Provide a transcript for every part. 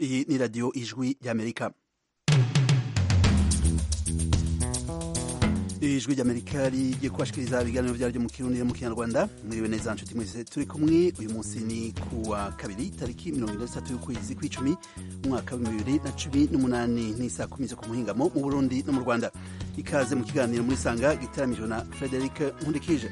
iyi ni radiyo ijwi ry'amerika ijwi ry'amerika rigiye kubashikiriza ibiganiro byaryo mu kirundi no mu kinyarwanda mwiriwe neza nshuti mwese turi kumwe uyu munsi ni ku wa kabiri tariki mirongo ine n'itatu y'ukwezi kw'icumi umwaka w'ibihumbi bibiri na cumi n'umunani n'isaa kumi zo ku muhingamo mu burundi no mu rwanda ikaze mu kiganiro muri sanga gitaramijwe na frederic nkundikije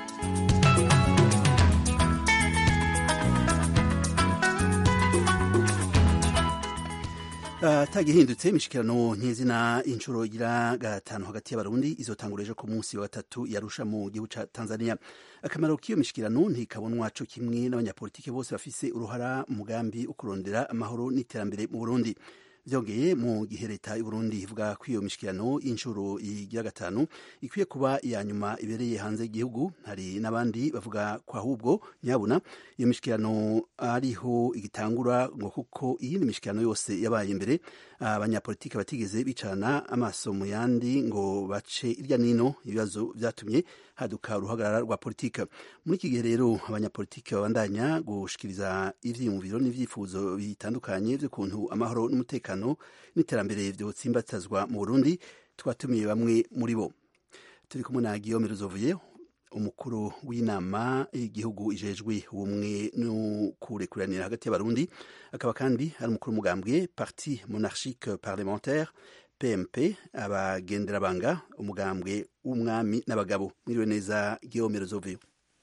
atagihindutse imishikirano nk'izina inshuro igira gatanu hagati y'abarundi izotangura ejo ku munsi wa gatatu yarusha mu gihugu ca tanzania akamaro k'iyo mishikirano ntikabonwa co kimwe n'abanyapolitike bose bafise uruhara mu mugambi wo kurondera amahoro n'iterambere mu burundi vyongeye mu gihe leta y'uburundi ivuga ko iyo mishikirano y'inshuro igira gatanu ikwiye kuba iya nyuma ibereye hanze y'igihugu hari n'abandi bavuga ko ahubwo nyabuna iyo mishikirano ariho igitangura ngo kuko iyindi mishikirano yose yabaye imbere abanyapolitike batigeze bicarana amaso mu yandi ngo bace irya nino ibibazo vyatumye haduka uruhagarara rwa politika muri iki gihe rero abanyapolitike babandanya gushikiriza ivyiyumviro n'ivyifuzo bitandukanye vy'ukuntu amahoro n'umutekano n'iterambere vyotsimbatazwa mu burundi twatumiye bamwe muri bo turi kumwe na guillaume ruzovuye umukuru w'inama y'igihugu ijejwe ubumwe no kurekuranira hagati y'abarundi akaba kandi ari umukuru w'umugambwe parti monarchique parlementaire pmp abagenderabanga umugambwe w'umwami n'abagabo mwiriwe neza guillaume ruzovuye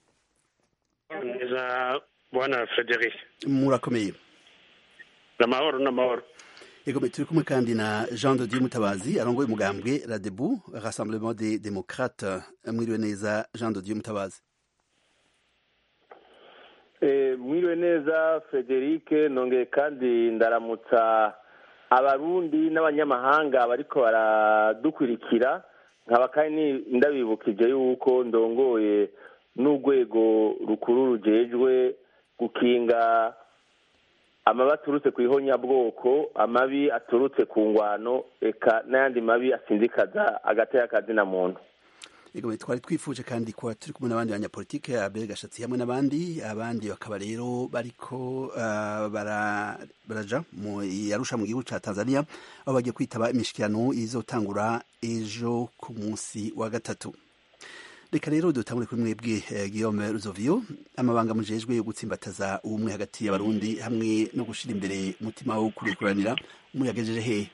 neza bwana frederic murakomeye n'amahoro n'amahoro Ego turi kumwe kandi na Jean de Dieu Mutabazi arongoye umugambwe Radebu Rassemblement des Démocrates mwiriwe neza Jean de Dieu Mutabazi eh mwiriwe neza Frederic nongeye kandi ndaramutsa abarundi n'abanyamahanga bariko baradukurikira nkaba kandi ndabibukije yuko ndongoye n'urwego rukuru rujejwe gukinga amabi aturutse ku ihonyabwoko amabi aturutse ku ngwano eka n'ayandi mabi asindikaza agateka kazina muntu Ego twari twifuje kandi kuba turi kumwe n'abandi banyapolitike Abel Gashatsi hamwe n'abandi abandi bakaba rero bariko uh, bara, baraja mu yarusha mu gihugu ca Tanzania aho bagiye kwitaba imishikirano izotangura ejo ku munsi wa gatatu reka rero dutangure kuri mwebwe eh, Guillaume Ruzovio amabanga mujejwe yo gutsimbataza ubumwe hagati y'abarundi hamwe no gushira imbere umutima wo kurekuranira umuyagejeje hehe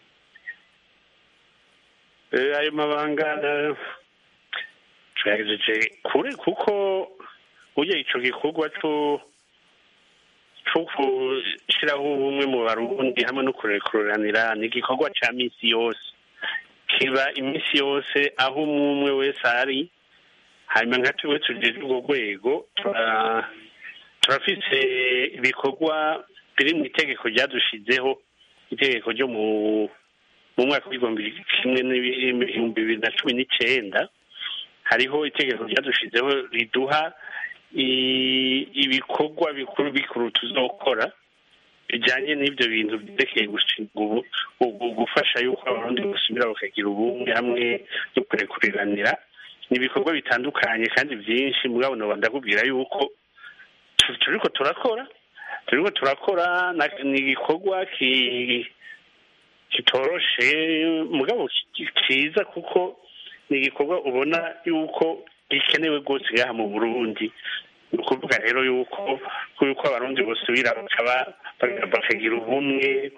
Eh, ayo mabanga twagejeje kure kuko burya ico gikorwa co co gushiraho ubumwe mu barundi hamwe no kurekuranira ni igikorwa ca misi yose kiba imisi yose aho umwe umwe wese ari hanyuma nka tuwe tujeje urwo rwego turafise ibikorwa biri mu itegeko ryadushizeho itegeko ryo mu mu mwaka w'ibihumbi kimwe n'ibihumbi bibiri na cumi n'icenda hariho itegeko ryadushizeho riduha ibikorwa bikuru bikuru tuzokora bijanye n'ivyo bintu vyerekeye gufasha yuko abarundi gusubira bakagira ubumwe hamwe no kurekuriranira ni ibikorwa bitandukanye kandi byinshi mugabo noba ndakubwira yuko turiko turakora turiko turakora ni igikorwa kitoroshe mugabo kiza kuko ni igikorwa ubona yuko gikenewe rwose ngaha mu burundi ni ukuvuga rero yuko yuko abarundi bosubira bakaba bakagira ubumwe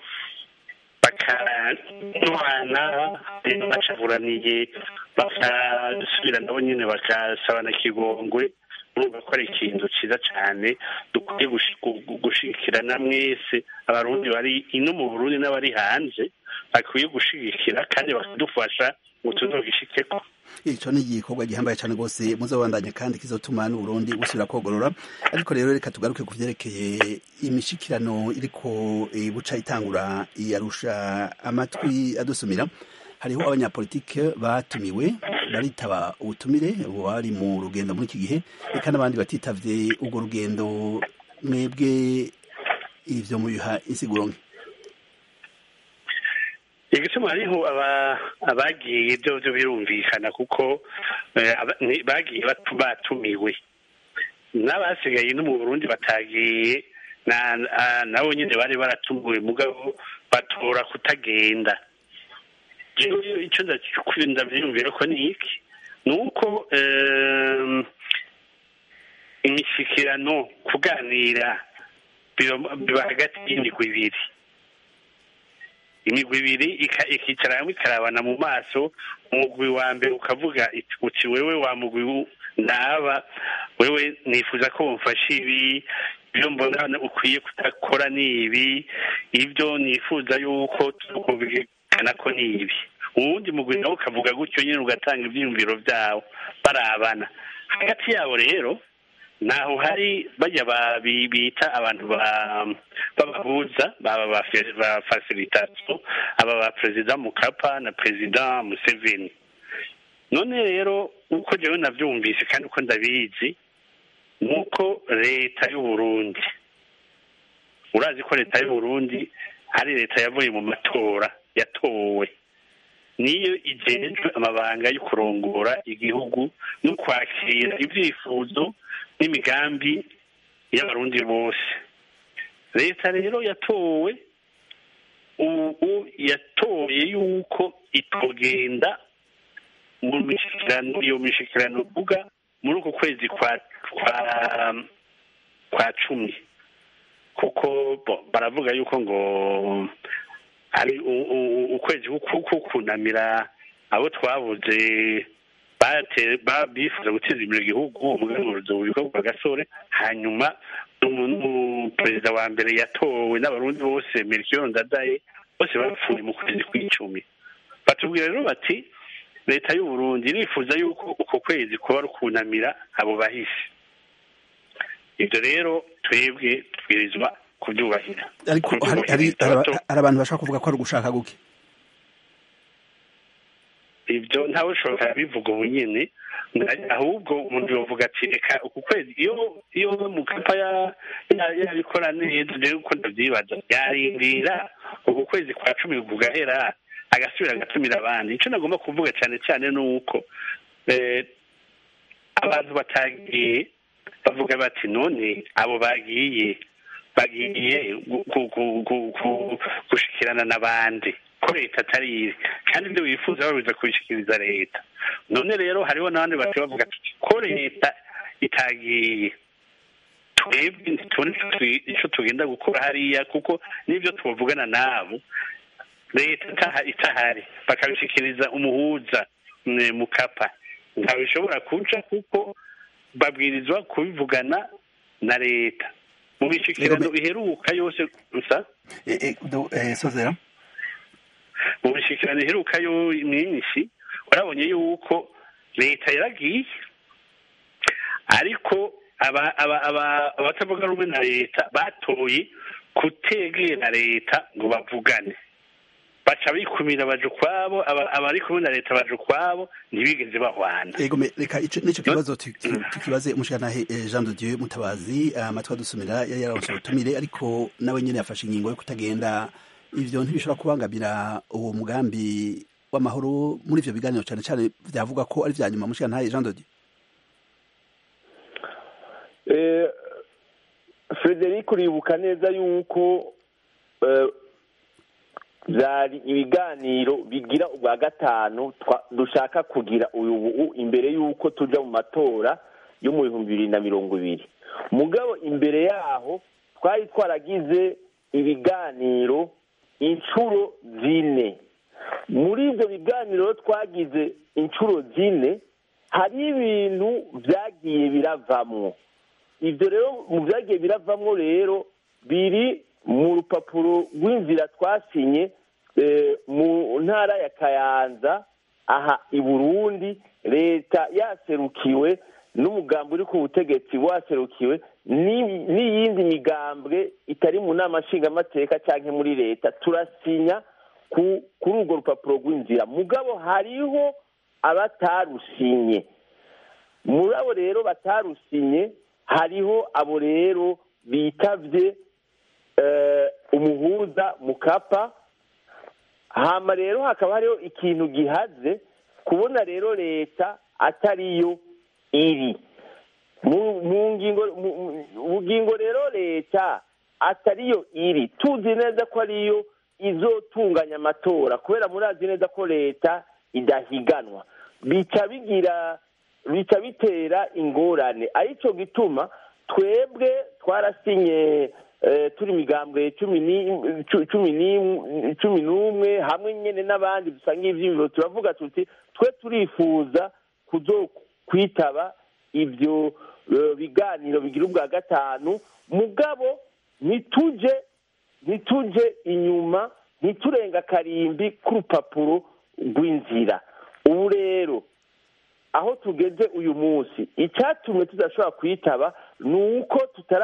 bakanwana bacavuraniye bakasubira nabo nyine bakasabana kigongwe urumva ko ari ikintu cyiza cyane dukwiye gushigikirana mwese abarundi bari ino mu burundi n'abari hanze bakwiye gushigikira kandi bakadufasha ngo tuzogishikeko ico ni igikorwa gihambaye cyane rwose muzobandanya kandi kizotuma n'uburundi busubira kogorora ariko rero reka tugaruke ku vyerekeye imishikirano iriko buca itangura iyarusha amatwi adusumira hariho abanyapolitike batumiwe baritaba ubutumire bari mu rugendo muri iki gihe reka n'abandi batitavye urwo rugendo mwebwe ivyo mubiha insiguro nke igituma hariho abagiye byo byo birumvikana kuko bagiye batumiwe n'abasigaye no mu burundi batagiye nabo nyine bari baratunguwe mugabo batora kutagenda icyo ndabyiyumvira ko ni iki ni uko imishyikirano kuganira biba hagati y'imigwi ibiri imigwi ibiri ikicara hamwe ikarabana mu maso umugwi wa mbere ukavuga uti wewe wa mugwi naba wewe nifuza ko wumfasha ibi ibyo mbona ukwiye kudakora ni ibi ibyo nifuza yuko tukumvikana ko ni ibi uwundi mugwi nawe ukavuga gutyo nyine ugatanga ibyiyumviro byawo barabana hagati yabo rero naho hari bajya bita abantu b'abahuza baba ba fasilitasiyo aba ba perezida mukapa na perezida museveni none rero uko njyewe nabyumvise kandi uko ndabizi ni uko leta y'uburundi urazi ko leta y'uburundi ari leta yavuye mu matora yatowe niyo igejwe amabanga yo kurongora igihugu no kwakira ibyifuzo n'imigambi y'abarundi bose leta rero yatowe ubu yatoye yuko itogenda mu mishyikirano iyo mishyikirano uvuga muri uku kwezi kwa kwa kwa cumi kuko baravuga yuko ngo ari ukwezi kunamira abo twabuze bifuza guteza imbere igihugu umuganguruzo witwa bwa gasore hanyuma perezida wa mbere yatowe n'abarundi bose melchior ndadaye bose bapfuye mu kwezi kw'icumi batubwira rero bati leta y'uburundi irifuza yuko uko kwezi kuba ari ukunamira abo bahise ibyo rero twebwe tubwirizwa kubyubahira ariko hari abantu bashobora kuvuga ko ari ugushaka guke ibyo ntawe ushobora bivuga ubu nyine ahubwo umuntu yavuga ati reka uku kwezi iyo iyo mukapa yabikora neza rero uko ndabyibaza yarindira uku kwezi kwa cumi kugahera agasubira agatumira abandi icyo nagomba kuvuga cyane cyane ni uko abantu batagiye bavuga bati none abo bagiye bagiye gushikirana n'abandi ko leta atari kandi ibyo bifuza babiza kubishyikiriza leta none rero hariho n'abandi bati bavuga ko leta itagiye twebwe ntitubone icyo tugenda gukora hariya kuko n'ibyo tubavugana nabo leta itahari bakabishyikiriza umuhuza mukapa ntabishobora kuca kuko babwirizwa kubivugana na leta mu mishyikirano iheruka yose gusa sozera mu mishyikirano iheruka yo myinshi urabonye yuko leta yaragiye ariko abatavuga rumwe na leta batoye kutegera leta ngo bavugane baca bikumira baje ukwabo abari kumwe na leta baje ukwabo ntibigeze bahwana yego reka n'icyo kibazo tukibaze umushyiranahe jean de dieu mutabazi amatwi adusumira yari yaronse ubutumire ariko nawe nyine yafashe ingingo yo kutagenda ivyo ntibishobora kubangamira uwo mugambi w'amahoro muri ivyo biganiro cyane cyane byavuga ko ari vya nyuma umushyiranahe jean de dieu frederic uribuka neza yuko byari ibiganiro bigira ubwa gatanu dushaka kugira uyu imbere y'uko tujya mu matora yo mu bihumbi bibiri na mirongo ibiri mugabo imbere yaho twari twaragize ibiganiro inshuro zine muri ibyo biganiro twagize inshuro zine hari ibintu byagiye biravamwo ibyo rero mu byagiye biravamwo rero biri mu rupapuro rw'inzira twasinye mu ntara ya kayanza aha i burundi leta yaserukiwe n'umugambi uri ku butegetsi waserukiwe n'iyindi migambwe itari mu nama nshingamateka cyangwa muri leta turasinya kuri urwo rupapuro rw'inzira mugabo hariho abatarusinye muri abo rero batarusinye hariho abo rero bitabye umuhuza mukapa hama rero hakaba hariho ikintu gihaze kubona rero leta atariyo iri mu ngingo rero leta atariyo iri tuzi neza ko ariyo izotunganya amatora kubera murazi neza ko leta idahiganwa bica bigira bica bitera ingorane aricyo gituma twebwe twarasinye turi imigambwe cumi n'umwe hamwe nyine n'abandi dusanga ibyiyumviro turavuga tuti twe turifuza kuzo kwitaba ibyo biganiro bigira ubwa gatanu mugabo ntitujye ntitujye inyuma ntiturenga akarimbi k'urupapuro rw'inzira ubu rero aho tugeze uyu munsi icyatumye tudashobora kwitaba ni uko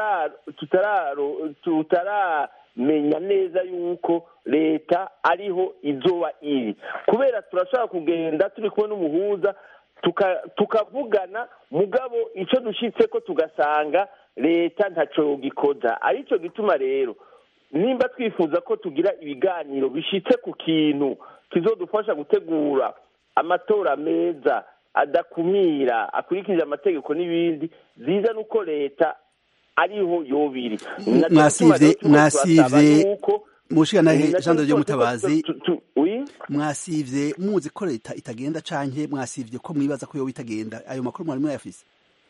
tutaramenya neza yuko leta ariho izoba iri kubera turashobora kugenda turi kumwe n'umuhuza tukavugana mugabo icyo dushyitse ko tugasanga leta ntacyo gikoza aricyo gituma rero nimba twifuza ko tugira ibiganiro bishyitse ku kintu kizodufasha gutegura amatora meza adakumira akurikije amategeko n'ibindi ziza nuko leta ariho yobiri mwasivye mwasivye mushikanahe jean de mutabazi mwasivye muzi ko leta itagenda canke mwasivye ko mwibaza ko yoba itagenda ayo makuru mwari mwayafise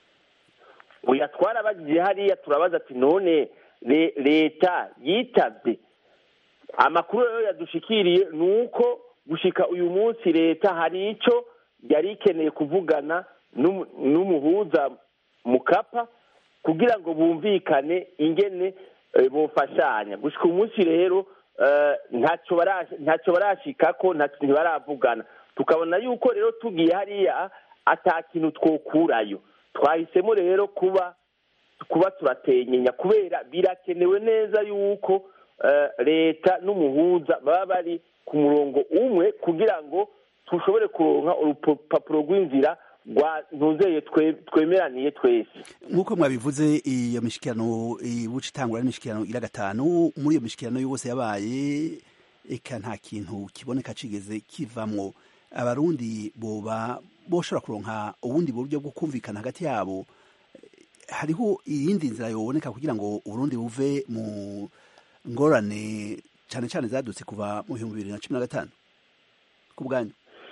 oya twarabagiye hariya turabaza ati none leta yitavye amakuru rero yadushikiriye ni uko gushika uyu munsi leta hari ico yari ikeneye kuvugana n'umuhuza mukapa kugira ngo bumvikane ingene bufashanya gushika umunsi rero ntacyo barashikako ntibaravugana tukabona yuko rero tugiye hariya ata kintu twokurayo twahisemo rero kuba kuba turatenyenya kubera birakenewe neza yuko leta n'umuhuza baba bari ku murongo umwe kugira ngo dushobore kuronka urupapuro rw'inzira ntuzeye twemeraniye twese nk'uko mwabivuze iyo mishikirano ibuca itangura n'imishikirano ira gatanu muri iyo mishikirano yose yabaye eka nta kintu kiboneka kigeze kivamwo abarundi boba boshobora kuronka ubundi buryo bwo kumvikana hagati yabo hariho iyindi nzira yoboneka kugira ngo uburundi buve mu ngorane cyane cyane zadutse kuva mu bihumbi bibiri na cumi na gatanu ku bwanyu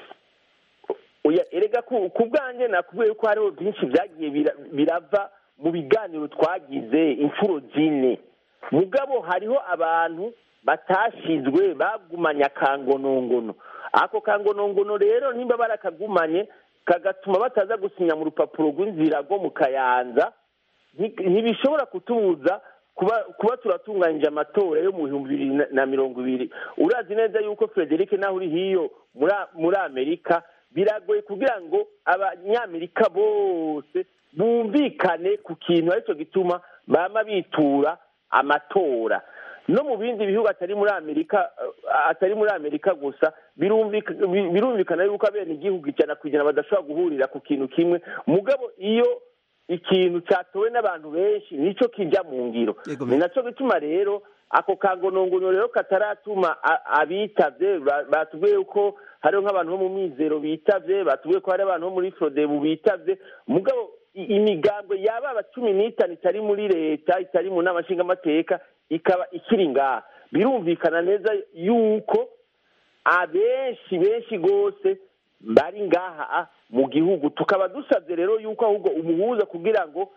erega ku bwanjye nakubwiye ko hariho byinshi byagiye birava mu biganiro twagize inshuro zine mugabo hariho abantu batashizwe bagumanye akangonongono ako kangonongono rero nimba barakagumanye kagatuma bataza gusinya mu rupapuro rw'inzira rwo mu kayanza ntibishobora kutubuza kuba turatunganyije amatora yo mu bihumbi bibiri na mirongo ibiri urazi neza yuko frederic naho uri hiyo muri amerika biragoye kugira ngo abanyamerika bose bumvikane ku kintu aricyo gituma bama bitura amatora no mu bindi bihugu atari muri amerika atari muri amerika gusa birumvikana yuko abene igihugu ijana ku ijana badashobora guhurira ku kintu kimwe mugabo iyo ikintu cyatowe n'abantu benshi nicyo kijya mu ngiro ni nacyo gituma rero ako kangonongono rero kataratuma abitavye batubwiye ko hariho nk'abantu bo mu mizero bitavye batubwiye ko hari abantu bo muri frodebu bitavye mugabo imigambwe yaba aba cumi n'itanu itari muri leta itari mu nama nshingamateka ikaba ikiri ngaha birumvikana neza yuko abenshi benshi rwose bari ngaha mu gihugu tukaba dusabye rero yuko ahubwo umuhuza kugira ngo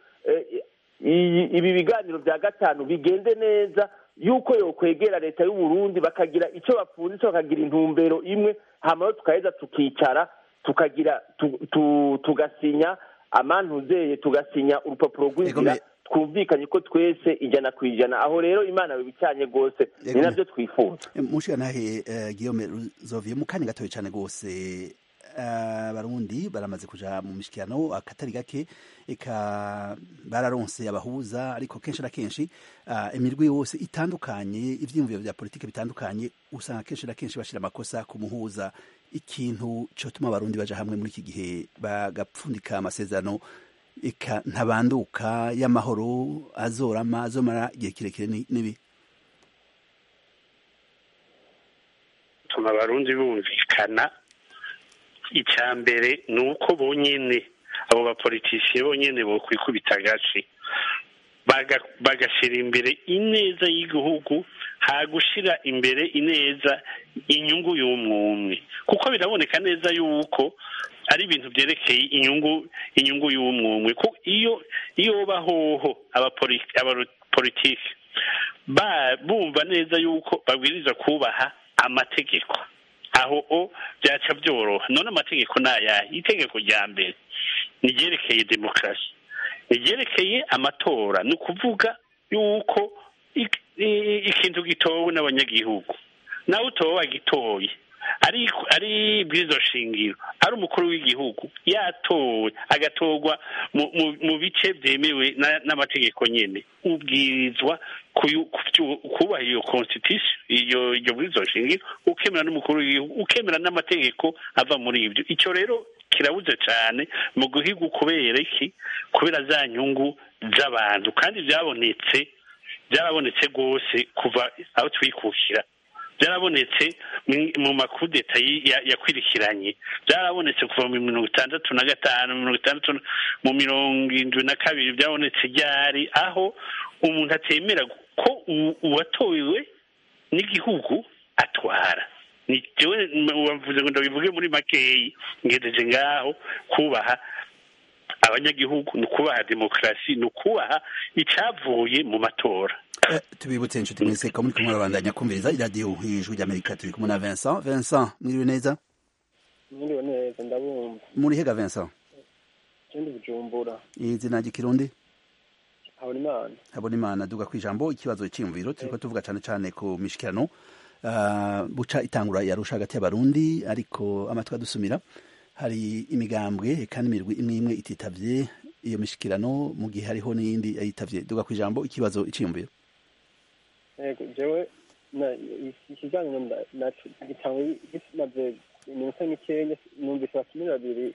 ibi biganiro bya gatanu bigende neza yuko yokwegera leta y'u Burundi bakagira icyo bapfunditse bakagira intumbero imwe hanyuma tukaheza tukicara tukagira tugasinya amantuzeye tugasinya urupapuro rw'inzira twumvikanye ko twese ijana ku ijana aho rero imana bibicanye rwose ni nabyo twifuza mushikanahe Guillaume Zoviye mu kanya gatoya cyane rwose abarundi baramaze kuja mu mishikirano akatari gake eka bararonse abahuza ariko kenshi na kenshi imirwi yose itandukanye ivyiyumviro vya politike bitandukanye usanga kenshi na kenshi bashira amakosa ku muhuza ikintu cotuma abarundi baja hamwe muri iki gihe bagapfundika amasezerano eka ntabanduka y'amahoro azorama azomara igihe kirekire nibi tuma abarundi bumvikana icya mbere ni uko bonyine abo bapolitisiye bonyine bokwikubita agace bagashyira imbere ineza y'igihugu hagushyira imbere ineza inyungu y'umwumwe kuko biraboneka neza yuko ari ibintu byerekeye inyungu inyungu y'umwumwe iyo iyo bahoho abapolitiki bumva neza yuko babwiriza kubaha amategeko aho o byaca byoroha none amategeko ni ayahe itegeko rya mbere ni ryerekeye demokarasi ni ryerekeye amatora ni ukuvuga yuko ikintu gitowe n'abanyagihugu nawe utowe wagitoye ari ari bw'izo shingiro ari umukuru w'igihugu yatowe agatorwa mu bice byemewe n'amategeko nyine ubwirizwa kubaha iyo constitution iyo iyo bw'izo shingiro ukemera n'umukuru w'igihugu ukemera n'amategeko ava muri ibyo icyo rero kirabuze cyane mu guhiga kubera iki kubera za nyungu z'abantu kandi byabonetse byarabonetse rwose kuva aho twikukira byarabonetse mu makudeta yakwirikiranye byarabonetse kuva mu mirongo itandatu na gatanu mirongo itandatu mu mirongo irindwi na kabiri byabonetse ryari aho umuntu atemera ko uwatowe n'igihugu atwara wavuze ngo ndabivuge muri makeyi ngejeje ngaho kubaha abanyagihugu ni ukubaha demokarasi ni ukubaha icyavuye mu matora tubibutse inshuti mwese ko muri kumwe babandanya kumviriza iradiyo hejuru ry'amerika turi kumwe na vincent vincent mwiriwe neza mwiriwe neza ndabumva muri hega vincent ikindi bujumbura izina ry'ikirundi habona imana habona imana duga ku ijambo ikibazo cy'imviro turiko tuvuga cyane cyane ku mishikirano buca itangura yarusha hagati y'abarundi ariko amatwi adusumira hari imigambwe kandi imirwi imwe imwe ititavye iyo mishikirano mu gihe hariho n'iyindi yayitavye duga ku ijambo ikibazo iciyumviro yego jewe ikiganiro gitangwa gimaze iminota mikeya numvise abatumire babiri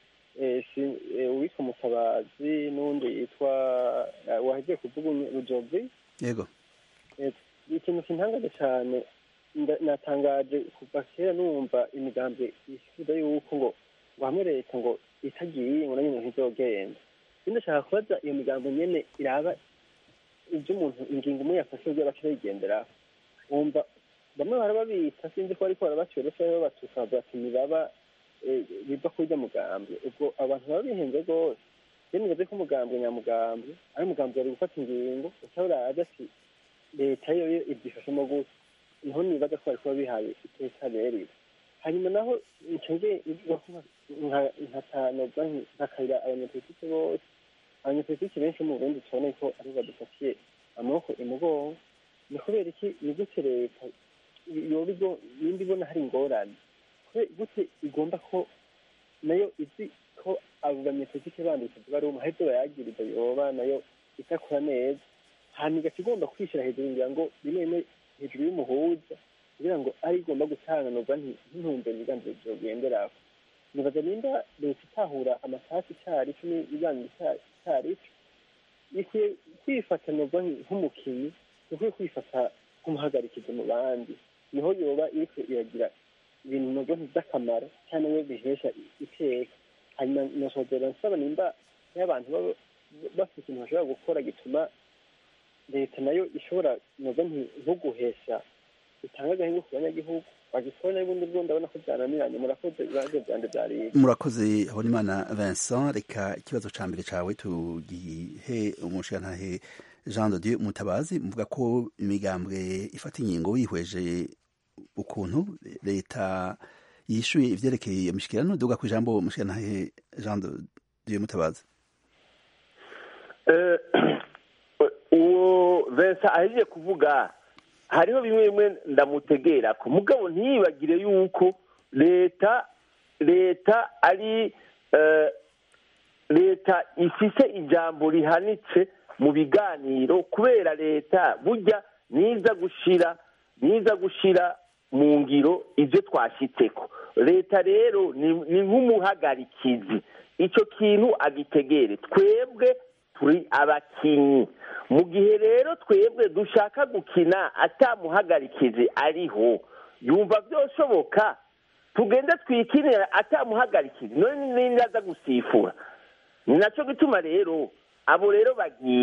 uwitwa mutabazi n'undi yitwa wahejeje kuvuga rujovi yego ikintu kintangaje cyane natangaje kuva kera numva imigambi isifuza yuko ngo ngo hamwe leta ngo itagiye ngo nanyo ntizogenda ndashaka kubaza iyo migambo nyene iraba ibyo umuntu ingingo umwe yafashe ibyo abaca bayigenderaho wumva bamwe barababita sinzi ko bariko barabacyorosa babatuka bavuga ati nibaba biva kurya mugambi ubwo abantu baba bihenze rwose rero nibaze ko umugambi nyamugambi ari umugambi wari gufata ingingo utaburaje ati leta yo ibyifashemo gusa niho nibaza ko barikuba bihaye iteka berire hanyuma naho ncenge nkatanoza nkakayira abanyapolitike bose abanyapolitike benshi mu burundi tubona ko aribo badufatiye amaboko imugongo ni kubera iki ni gute leta yoba nimba ibona hari ingorane gute igomba ko nayo izi ko abo banyapolitike bandi bitavuga rumwe hari ibyo bayagiriza yoba nayo idakora neza hanyuma igaca igomba kwishyira hejuru ngira ngo rimwe rimwe hejuru y'umuhuza kugira ngo ari igomba gutanganurwa nk'intumbero ibiganza byogenderaho nibaza nimba leta itahura amasasi icarico n'ibiganza icarico ikwiye kwifatanirwa nk'umukinnyi ikwiye kwifata nk'umuhagarikizi mu bandi niho yoba iriko iragira ibintu nabwo by'akamaro cyane we bihesha iteka hanyuma nosozera nsaba nimba y'abantu baba bafite ikintu bashobora gukora gituma leta nayo ishobora noza nko guhesha itanga agahingo ku banyagihugu bagikora n'ubundi bwo ndabona ko byananiranye murakoze ibibazo byanjye byari murakoze habonimana vincent reka ikibazo ca mbere cawe tugihe umushirantahe jean de dieu mutabazi muvuga ko imigambwe ifata ingingo wihweje ukuntu leta yishuye ivyerekeye iyo mishikirano duga ku ijambo umushirantahe jean de dieu mutabazi uwo vincent ahejeje kuvuga hariho bimwe bimwe ndamutegera ko mugabo ntiyibagire yuko leta leta ari leta ifise ijambo rihanitse mu biganiro kubera leta burya niza gushira niza gushira mu ngiro ibyo twashyitseko leta rero ni nk'umuhagarikizi icyo kintu agitegere twebwe turi abakinnyi mu gihe rero twebwe dushaka gukina atamuhagarikizi ariho yumva byoshoboka tugende twikinira atamuhagarikizi none n'indi aza gusifura ni nacyo gituma rero abo rero bagiye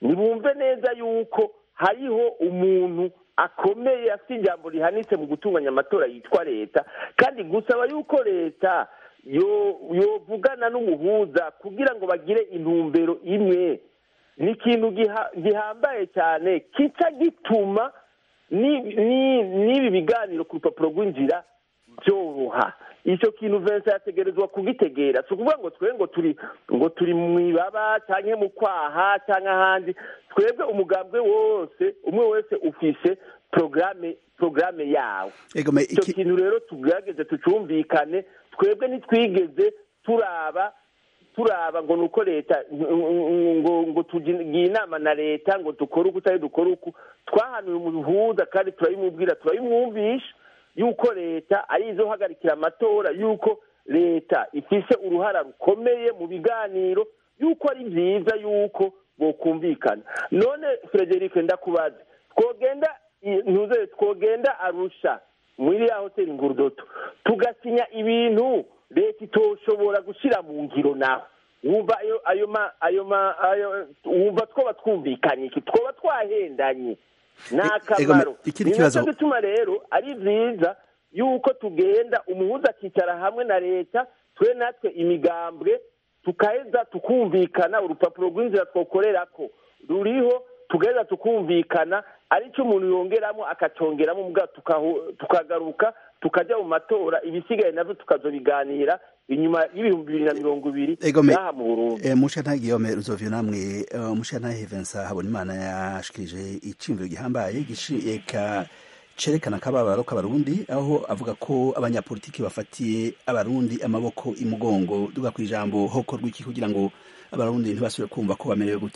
ntibumve neza yuko hariho umuntu akomeye afite ijambo rihanitse mu gutunganya amatora yitwa leta kandi gusaba yuko leta yovugana n'umuhuza kugira ngo bagire intumbero imwe ni ikintu gihambaye cyane kica gituma n'ibi biganiro ku rupapuro rw'inzira byoroha icyo kintu vensa yategerezwa kugitegera si ukuvuga ngo twe ngo turi ngo turi mu ibaba cyangwa mu kwaha cyangwa ahandi twebwe umugambwe wose umwe wese ufise porogaramu porogaramu yawe icyo kintu rero tugerageze tucumvikane twebwe ntitwigeze turaba turaba ngo ni uko leta ngo ngo tugiye inama na leta ngo dukore uku utari dukore uku twahanuye umuhuza kandi turabimubwira turabimwumvisha yuko leta ari izohagarikira amatora yuko leta ifise uruhara rukomeye mu biganiro yuko ari byiza yuko bokumvikana none frederic ndakubaze twogenda ntuze twogenda arusha muri ya hoteli ngurudoto tugasinya ibintu leta itoshobora gushyira mu ngiro naho wumva ayo ayo ma ayo ma ayo wumva twoba twumvikanye iki twoba twahendanye ni akamaro ni nacyo gituma rero ari byiza yuko tugenda umuhuza akicara hamwe na leta twe natwe imigambwe tukaheza tukumvikana urupapuro rw'inzira twokorera ko ruriho tugaheza tukumvikana aricyo umuntu yongeramo akacongeramo tukagaruka tukajya mu matora ibisigaye nabyo tukazobiganira inyuma y'ibihumbi bibiri na mirongo ibiri n'aha mu burundi mushana guillaume ruzovio namwe mushana hevensa habonimana yashikirije iciyumviro gihambaye gishika cerekana akababaro k'abarundi aho avuga ko abanyapolitiki bafatiye abarundi amaboko imugongo duga ku ijambo hokorwa iki kugira ngo abarundi ntibasubire kumva ko bamerewe gute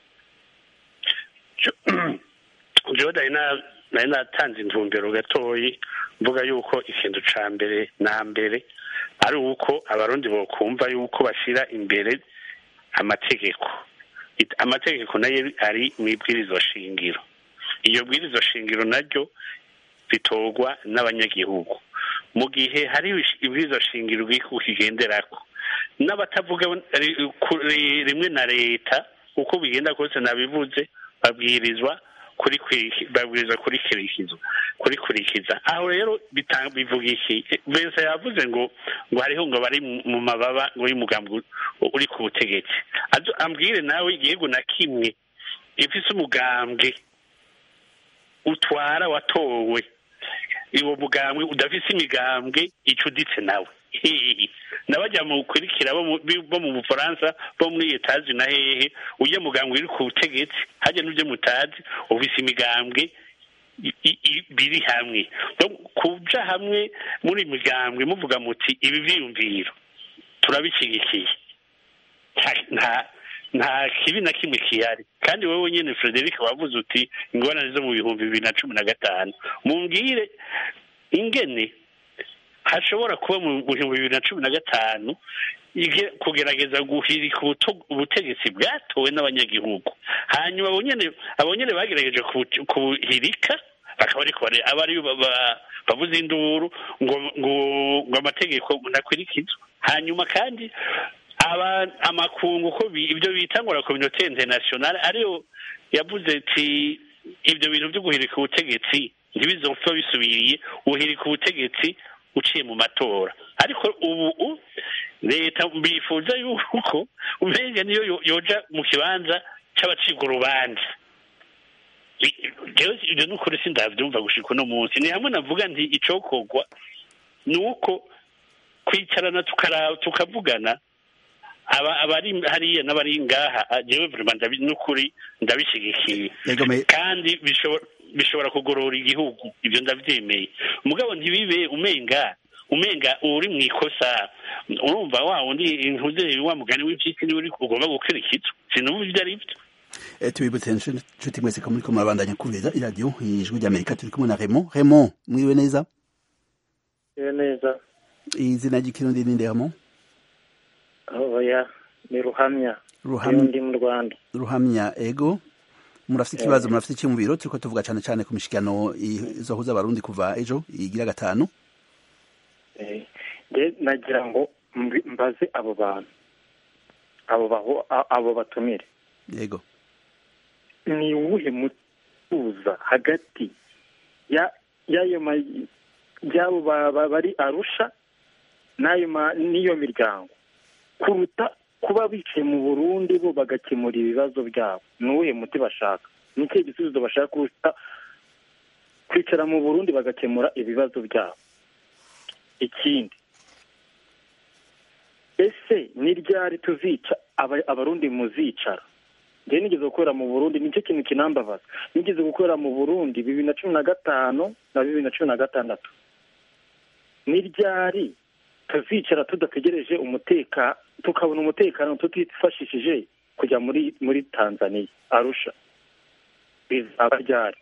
jewe nari natanze intumbero gatoyi mvuga yuko ikintu ca mbere na mbere ari uko abarundi bokumva yuko bashyira imbere amategeko amategeko nayo ari mu ibwirizo shingiro iyo bwirizo shingiro naryo ritorwa n'abanyagihugu mu gihe hari ibwirizo shingiro bw'igihugu kigenderako n'abatavuga rimwe na leta uko bigenda kose nabivuze babwirizwa babwirizwa kurikurikiza aho rero bivuga iki bensa yavuze ngo ngo hariho ngo bari mu mababa ngo y'umugambi uri ku butegetsi ambwire nawe igihugu na kimwe ifise umugambwe utwara watowe uwo mugambwe udafise imigambwe icuditse nawe nabajya mu kurikira bo mu bufaransa bo muri etaje na hehe ujya mugambwe uri ku butegetsi hajya n'ibyo mutazi ufise imigambwe biri hamwe kuja hamwe muri migambwe muvuga muti ibi byiyumviro turabishyigikiye nta kibi na kimwe kihari kandi wowe nyine frederic wavuze uti ingorane zo mu bihumbi bibiri na cumi na gatanu mumbwire ingene hashobora kuba mu bihumbi bibiri na cumi na gatanu kugerageza guhirika ubutegetsi bwatowe n'abanyagihugu hanyuma abo nyine bagerageje kubuhirika bakaba ariko aba ari bavuze induru ngo ngo amategeko ntakurikizwe hanyuma kandi amakungu ko ibyo bita ngo la communauté internationale ariyo yavuze ati ibyo bintu byo guhirika ubutegetsi ntibizopfa bisubiriye uhirika ubutegetsi uciye mu matora ariko ubu leta bifuza yuko umenga niyo yoja mu kibanza c'abacibwa urubanza ibyo ni ukuri sindavyumva gushika uno munsi ni hamwe navuga nti icokorwa ni uko kwicarana tukavugana abari hariya n'abari ngaha jewe vraiment n'ukuri ndabishyigikiye kandi bishobora kugorora igihugu ibyo ndabyemeye umugabo ntibibe umenga umenga uri mu ikosa urumva wa wundi ntuze wa mugani w'impyisi niwe uri ugomba gukurikizwa sinumva ibyo ari byo tubibutse nshuti mwese ko muriko murabandanya kumviriza iradiyo ijwi ry'amerika turi kumwe na remo remo mwiriwe neza neza izina ry'ikirundi ni ndemo oya ni ruhamya ruhamya ndi mu rwanda ruhamya ego murafite ikibazo murafite icyumviro turiko tuvuga cyane cyane ku mishikano izohuza abarundi kuva ejo igira gatanu nagira ngo mbaze abo bantu abo baho abo batumire yego ni uwuhe mutuza hagati ya y'ayo ma y'abo ba- ba- bari arusha n'ayo ma- n'iyo miryango kuruta kuba bicaye mu burundi bo bagakemura ibibazo byabo ni uwuhe muti bashaka ni ikihe gisubizo bashaka kuruta kwicara mu burundi bagakemura ibibazo byabo ikindi ese ni ryari tuzica aba- abarundi muzicara njyewe nigeze gukorera mu burundi nicyo kintu kinambabaza nigeze gukorera mu burundi bibiri na cumi na gatanu na bibiri na cumi na gatandatu ni ryari tuzicara tudategereje umutekano tukabona umutekano tutifashishije kujya muri muri tanzania arusha bizaba ryari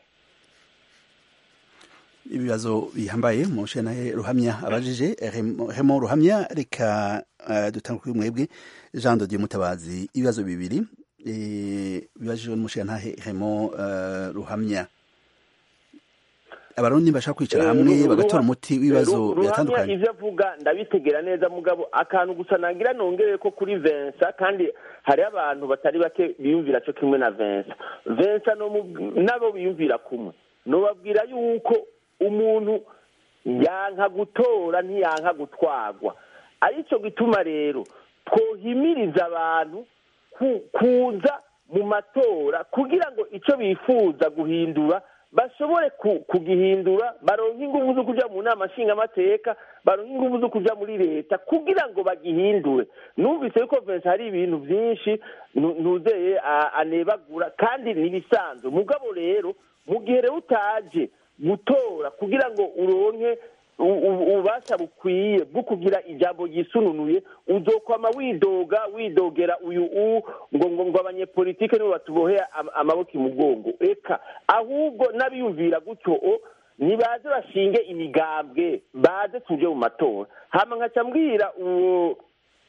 ibibazo bihambaye mushanahe ruhamya abajije Remo- Remo ruhamya reka uh, dutanga kuri mwebwe Jean de Dieu Mutabazi ibibazo bibiri eh, bibajijwe n'umushantahe Remo uh, ruhamya abarundi bashaka kwicara Eh, hamwe Ru- bagatora Ruha- umuti w'ibibazo Ru- Ruhamya biratandukanye ivyo avuga ndabitegera neza mugabo akantu gusa nagira nongere ko kuri Vincent kandi hari abantu batari bake biyumvira cyo kimwe na Vincent Vincent no mu- nabo biyumvira kumwe nobabwira yuko umuntu yanka gutora ntiyanka gutwagwa arico gituma rero twohimiriza abantu ku- kuza mu matora kugira ngo ico bifuza guhindura bashobore ku- kugihindura baronke ingufu zo kuja mu nama nshingamateka baronke ingufu zo kuja muri leta kugira ngo bagihindure numvise yuko vensi hari ibintu byinshi nu- ntuzeye a- anebagura kandi n'ibisanzwe mugabo rero mu gihe rero utaje gutora kugira ngo uronke u- u- ububasha bukwiye bwo kugira ijambo ryisununuye uzokwama widoga widogera uyu u ngo ngo ngo abanyepolitike nibo batuboheye am- amaboko imugongo eka ahubwo n'abiyumvira gutyo o nibaze bashinge imigambwe baze tuje mu matora hama nkaca mbwira uwo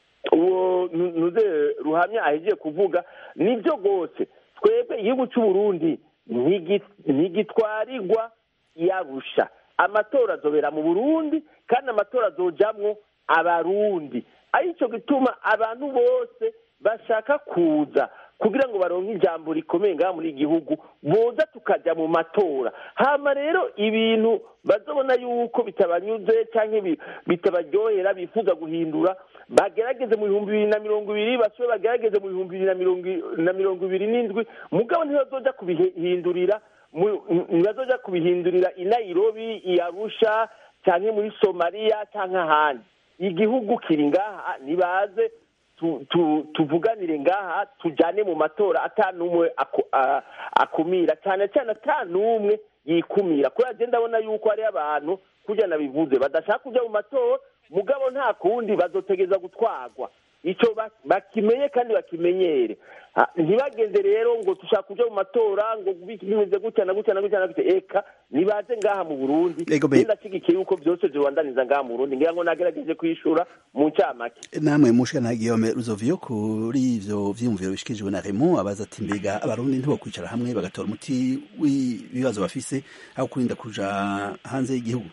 uwo nu- nuze ruhamya ahejeje kuvuga nibyo rwose twebwe igihugu cy'u Burundi ntigi- ntigitwarirwa yarusha amatora azobera mu burundi kandi amatora azojamwo abarundi aricyo gituma abantu bose bashaka kuza kugira ngo baronke ijambo rikomeye ngaha muri iki gihugu boza tukajya mu matora hama rero ibintu bazobona yuko bitabanyuze cyangwa bi- bitabaryohera bifuza guhindura bagerageze mu bihumbi bibiri na mirongo ibiri basube bagerageze mu bihumbi bibiri na mirongo i- na mirongo ibiri n'indwi mugabo ntibazoja kubihindurira mu- ntibazoja kubihindurira i nairobi i arusha cyangwa muri somaliya cyangwa ahandi igihugu kiri ngaha nibaze tu- tu- tuvuganire ngaha tujyane mu matora ata n'umwe aku- a- akumira cyane cyane ata n'umwe yikumira kubera agenda ndabona yuko hariho abantu kujya nabivuze badashaka kujya mu matora mugabo nta kundi bazotegeza gutwarwa icyo ba- bakimenye kandi bakimenyere Ah, ntibagende rero ngo dushaka kujya mu matora ngo bi- bimeze gutya na gutya na gutya na gutya eka nibaze ngaha mu burundi Ego be- ndashyigikiye yuko byose bibandaniza ngaha mu burundi ngira ngo nagerageje kwishura mu ncamake namwe mushana Guillaume Ruzovio kuri ivyo vyiyumviro bishikirijwe na Remo abaza ati mbega abarundi ntibokwicara hamwe bagatora umuti w'ibibazo bafise aho kurinda kuja hanze y'igihugu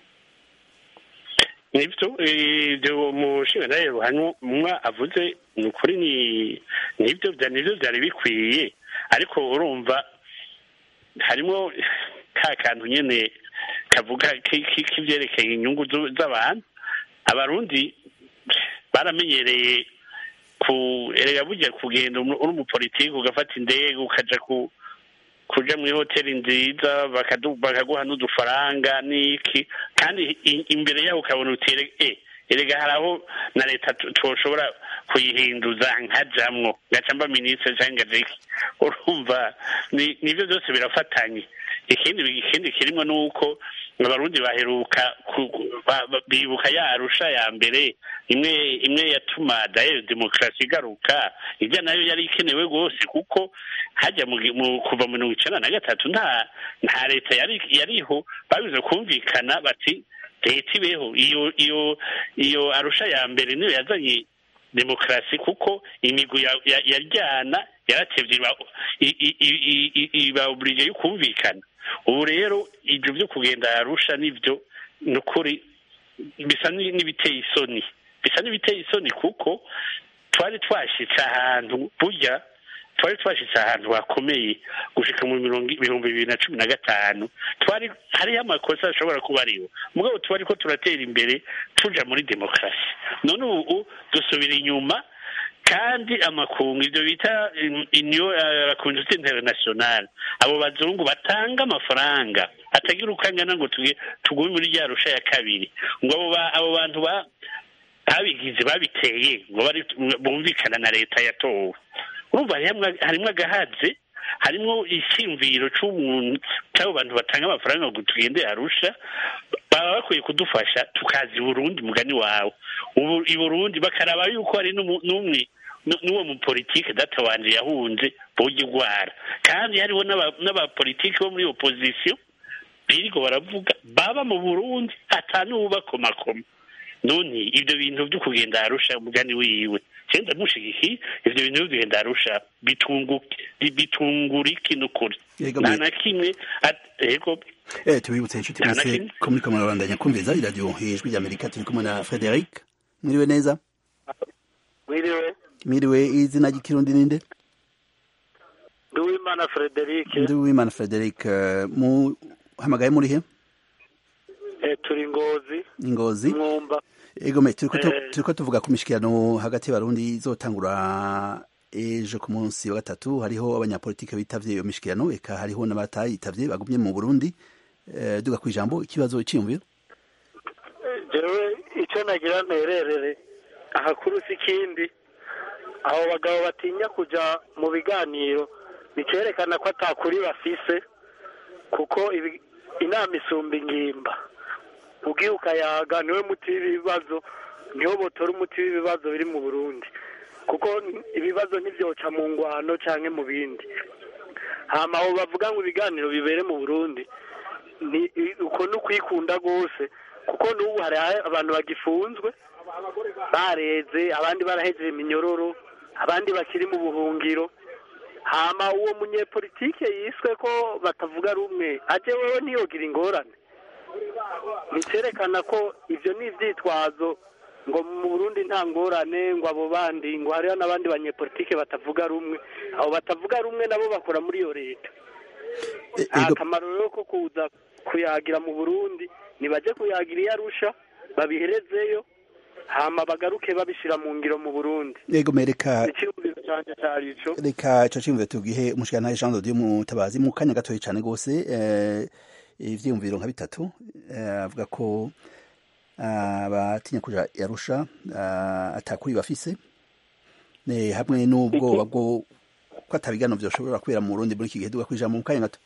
nibyo ibyo umushinga nawe ruhanwa avuze ni ukuri ni nibyo bya nibyo byari bikwiye ariko urumva harimo ka kantu nyine kavuga ki- ki- k'ibyerekeye inyungu zu- z'abantu abarundi baramenyereye ku erega burya kugenda umu- uri umupolitiki ugafata indege ukaja ku kuja muri hoteli nziza bakadu- bakaguha n'udufaranga n'iki kandi i- imbere yaho ukabona uti ere- eh, erega hari aho na leta tu- toshobora kuyihinduza nkajamwo ngaca mba minisitiri cyangwa ngajeki urumva ni- nivyo byose birafatanye ikindi ikindi kirimo ni uko abarundi baheruka ku- ku- ba- ba- bibuka ya arusha ya mbere imwe imwe yatuma dayo demokarasi igaruka ijya nayo yari ikenewe rwose kuko hajya mu, gi- mu kuva mu mirongo icenda na gatatu nta nta leta yari yariho babize kumvikana bati leta ibeho iyo iyo iyo arusha ya mbere niyo yazanye demokarasi kuko imigwi ya- ya- yaryana yaratevye iba- i- i- i- i- i- iba oblige yo kumvikana ubu rero ibyo byo kugenda arusha nibyo ni ukuri bisa ni- n'ibiteye isoni bisa n'ibiteye isoni kuko twari twashitse ahantu burya twari twashitse ahantu hakomeye gushika mu mirongo ibihumbi bibiri na cumi na gatanu twari hariho amakosa ashobora kuba ariho mugabo twari ko turatera imbere tuja muri demokarasi none ubu dusubira inyuma kandi amakungu ibyo bita inyo la communauté internationale abo bazungu batanga amafaranga atagira uko angana ngo tuge- tugume muri rya rusha ya kabiri ngo abo ba- abo bantu ba babigize babiteye ngo bari bumvikana na leta yatowe urumva harimwo- harimwo agahaze harimwo icyumviro c'umuntu c'abo bantu batanga amafaranga ngo tugende arusha baba bakwiye kudufasha tukaza i burundi mugani wawe ubu i burundi bakaraba yuko hari n'umu- n'umwe nu- n'uwo mupolitike data wanje yahunze boga igwara kandi hariho n'aba- n'abapolitike bo muri opozisiyo biriko baravuga baba mu burundi ata n'uwubakomakoma none ibyo bintu byo kugenda arusha umugani wiwe cyenda mushigikiye ibyo bintu byo kugenda arusha bitunguke bitungura iki n'ukuri Yego, nta me- na kimwe at- yego Eh, tubibutse inshuti Nta na mwese kimwe. ko muriko murabandanya kumviriza iradiyo ijwi ry'amerika turi kumwe na frederic mwiriwe neza mwiriwe mwiriwe izina ry'ikirundi ninde nduwimana frederic ndi wimana frederic eh, muhamagaye murihe eh, turi ngozi ingozi mwumba egome turiko tu- Eh. turiko tuvuga ku mishikirano hagati y'abarundi izotangura ejo ku munsi wa gatatu hariho abanyapolitike bitavye iyo mishikirano eka hariho n'abatayitavye bagumye mu burundi Eh, duga kw'ijambo ikibazo cyiyumviro jewe icyo nagira ntererere ahakuru si ikindi abo bagabo batinya kuja mu biganiro bikerekana ko atakuri bafise kuko ibi- inama isumba ingimba ugiye ukayaga niwe muti w'ibibazo niho botora umuti w'ibibazo biri mu burundi kuko ibibazo ntibyoca mu ngwano canke mu bindi hama abo bavuga ngo ibiganiro bibere mu burundi ni i- uko ni ukwikunda rwose kuko n'ubu hari abantu bagifunzwe bareze abandi barahejeje iminyororo abandi bakiri mu buhungiro hama uwo munyepolitike yiswe ko batavuga rumwe aje wewe ntiyogira ingorane ntikerekana ko ibyo ni ibyitwazo ngo mu burundi nta ngorane ngo abo bandi ngo hariho n'abandi banyepolitike batavuga rumwe abo batavuga rumwe nabo bakora muri iyo leta Eh, nta ego- kamaro rero ko kuza kuyagira mu burundi nibajye kuyagira iyo arusha babiherezeyo hama bagaruke babishyira mu ngiro mu burundi egome reka icyumviro cyanjye cyari ico reka ico ciyumviro tugihe umushikirantare jean dodieu mutabazi mu kanya gatoya cane rwose eh, ivyiyumviro nka bitatu eh, avuga ko abatinya kuja yarusha atakuri bafise ne hamwe n'ubwoba bwo ko atabigano vyoshobora kubera mu Burundi muri iki gihe duga kwijambo mu kanya gato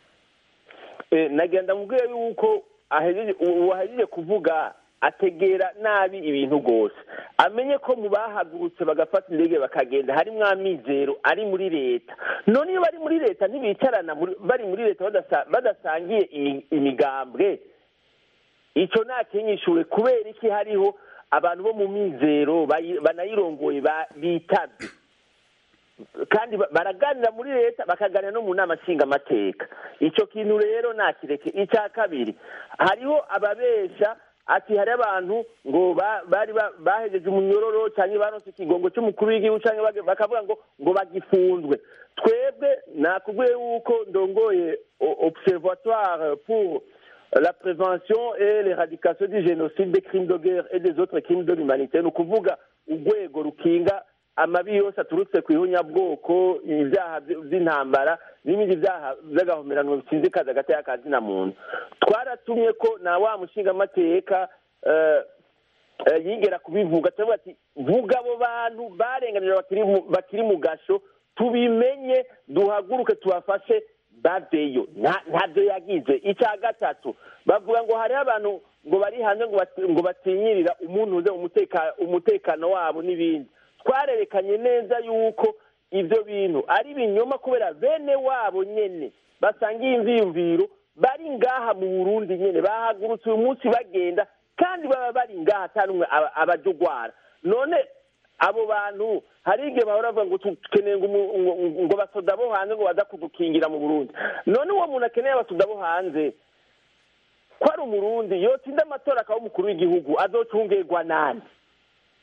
Eh, nagenda mubwire yuko ahejeje ubu ahejeje kuvuga ategera nabi ibintu rwose amenye ko mu bahagurutse bagafata indege bakagenda harimwo amizero ari muri leta none iyo bari muri leta ntibicarana muri- bari muri leta badasa- badasangiye imi- imigambwe icyo ntakinyishuwe kubera iki hariho abantu bo mu mizero bayi- banayirongoye ba- bitabye kandi ba- baraganira muri leta bakaganira no mu nama nshingamateka icyo kintu rero nakireke icya kabiri hariho ababesha ati hari abantu ngo ba- bari ba- bahejeje umunyororo cyangwa baronse ikigongo cy'umukuru w'igihugu cyangwa bage- bakavuga ngo ngo bagifunzwe twebwe nakubwiye yuko ndongoye o- observatoire pour la prévention et l'éradication du génocide des crimes de guerre et des autres crimes de l'humanité ni ukuvuga urwego rukinga amabi yose aturutse ku ihunyabwoko ibyaha by- by'intambara n'ibindi byaha by'agahomerano bisinzikaza hagati y'akazina muntu twaratumye ko na wa mushingamateka eh, eh, yigera kubivuga turavuga ati vuga abo bantu barenganira bakiri mu- bakiri mu gasho tubimenye duhaguruke tubafashe baveyo Nta- ntabyo yagize icya gatatu bavuga ngo hariho abantu ngo bari hanze ngo bati- ngo batinyirira umuntu uze umuteka- umutekano wabo n'ibindi twarerekanye neza yuko ibyo bintu ari ibinyoma kubera bene wabo nyene basangiye imviyumviro bari ngaha mu burundi nyene bahagurutse uyu munsi bagenda kandi baba bari ngaha ata n'umwe aba- abaja ugwara none abo bantu hari igihe bahora bavuga ngo dukeneye ngo umu- ngo- ngo basoda bo hanze ngo baza kudukingira mu burundi none uwo muntu akeneye abasoda bo hanze ko ari umurundi yotsinda amatora akaba umukuru w'igihugu azocungerwa nande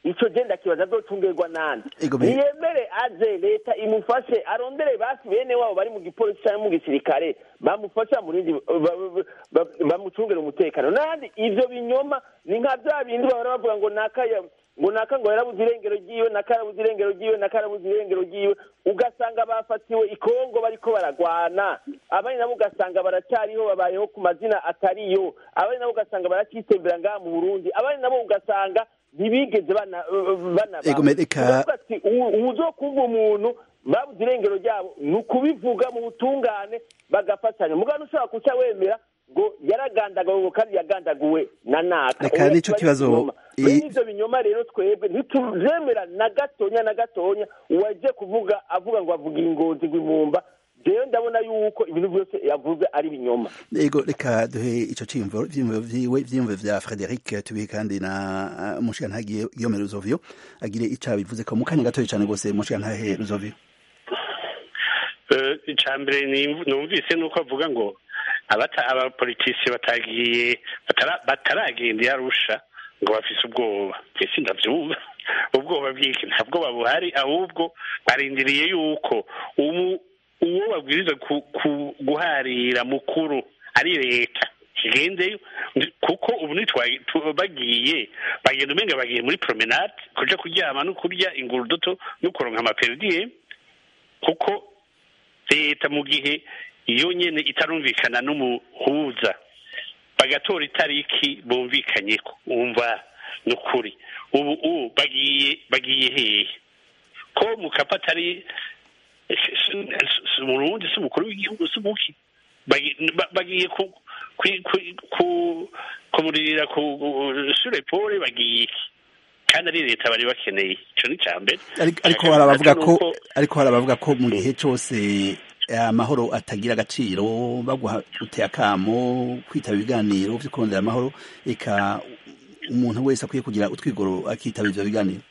ico je ndakibaza azocungerwa nande Ego me- niyemere aze leta imufashe arondere basi bene wabo bari mu gipolisi canke mu gisirikare bamufashe bamurindi ba- ba- ba- bamucungere umutekano nandi ivyo binyoma ni nka vya bindi bahora bavuga ngo nakaya ngo naka ngo yarabuze irengero ryiwe naka yarabuze irengero ryiwe naka yarabuze irengero ryiwe ugasanga bafatiwe ikongo bariko baragwana abandi nabo ugasanga baracyariho babayeho ku mazina atariyo abandi nabo ugasanga baracyitembera ngaha mu burundi abandi nabo ugasanga ntibigeze bana bana Ego, me- reka- Uravuga ati ubu uzokumva umuntu babuze irengero ryabo ni ukubivuga mu butungane bagafatanya mugabo ushobora kuca wemera ngo yaragandagawe ngo kandi yagandaguwe na naka Reka Oya, nico kiba ari kibazo, ikinyoma. i- Bene ivyo binyoma rero twebwe ntituzemera na gatonya na gatonya uwaje kuvuga avuga ngo avuga ingozi rw'imumba jewe ndabona yuko ibintu byose yavuze ari binyoma ego reka duhe ico ciyumviro vyiyumviro vyiwe vyiyumviro vya Frederic tubihe kandi na uh, mushigantahe Guillaume Ruzovio agire ico bivuze ko mu kanya gatoya cane gose mushigantahe Ruzovio Eh, icya mbere ni- numvise ni uko avuga ngo abata- abapolitisi batagiye batara- bataragenda iyo arusha ngo bafise ubwoba ese ndavyumva ubwoba bw'iki nta bwoba buhari ahubwo barindiriye yuko ubu uwo babwiriza ku- ku- guharira mukuru ari leta kigendeyo Ndi- kuko ubu nitwa- tu- bagiye bagenda umenga bagiye muri promenade kuja kuryama no kurya ingurudoto no kuronka amaperdiye kuko leta mu gihe iyo nyene itarumvikana n'umuhuza bagatora itariki bumvikanyeko wumva ni ukuri ubu ubu bagiye bagiye hehe ko mukapa atari umurundi si umukuru w'igihugu si umuki Bagi- ba- bagiye ku ku- ku- ku- kumuririra ku sure pole bagiye iki kandi ari leta bari bakeneye ico ni ca mbere Ariko- ariko Icya hari abavuga gatatu ko ni uko- ariko hari abavuga ko mu gihe cose eh, amahoro atagira agaciro baguha uteye akamo kwitaba ibiganiro vyo kurondera amahoro eka umuntu wese akwiye kugira utwigoro akitaba ivyo biganiro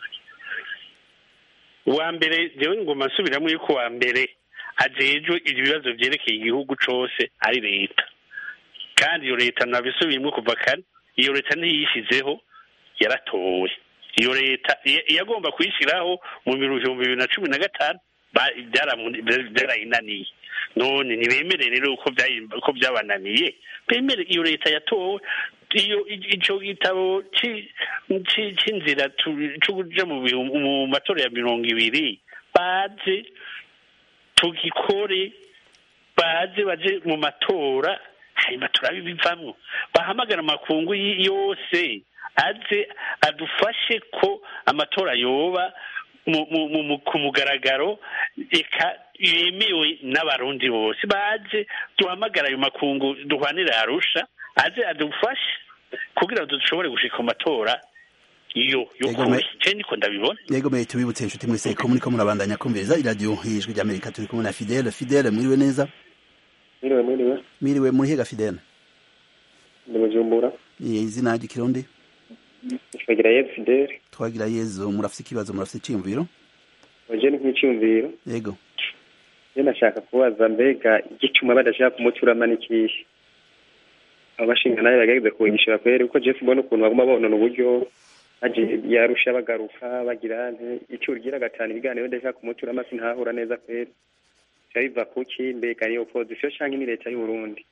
uwa mbere jewe ngoma nsubiramo yuko uwa mbere ajejwe ibibazo vyerekeye igihugu cose ari leta kandi iyo leta nabisubiyemwo kuva kare iyo leta ntiyishizeho yaratowe iyo leta iya- iyagomba kuyishyiraho mu bihumbi bibiri na cumi na gatanu ba- byaramu- byarayinaniye none ntibemere rero uko byayi- uko byabananiye bemere iyo leta yatowe iyo ico gitabo ci- ci- c'inzira tu- co kuja mu bihumbi- mu matora ya mirongo ibiri baze tugikore baze baje mu matora hanyuma turabe bivamwo bahamagara amakungu y- yose aze adufashe ko amatora yoba mu- mu- mu- mu- ku mugaragaro eka yemewe n'abarundi bose baze duhamagara ayo makungu duhwanire arusha aze adufashe kugira ngo dushobore gushika mu matora iyo Ego, y'ukuri me- je niko ndabibona yego mwe tubibutse inshuti mwese ko muriko murabandanya kumviriza iradiyo ijwi ry'amerika turi kumwe na fidele fidele mwiriwe neza mwiriwe mwiriwe mwiriwe muri hega fidele ndi bujumbura Ni izina ry'ikirundi twagira yezu fideli twagira yezu murafise ikibazo murafise iciyumviro oje ni nk'icyumviro yego je nashaka kubaza mbega igicuma badashaka kumuturama n'ikihe abo bashinga nayo bagageze kunyishura kweri kuko jeff mbona ukuntu baguma bonona uburyo baje yarusha bagaruka bagira nte icyo ugira gatanu ibiganiro ndashaka kumuturama sinahura neza kweri biba biva kuki mbega ni opozisiyo canke ni leta y'uburundi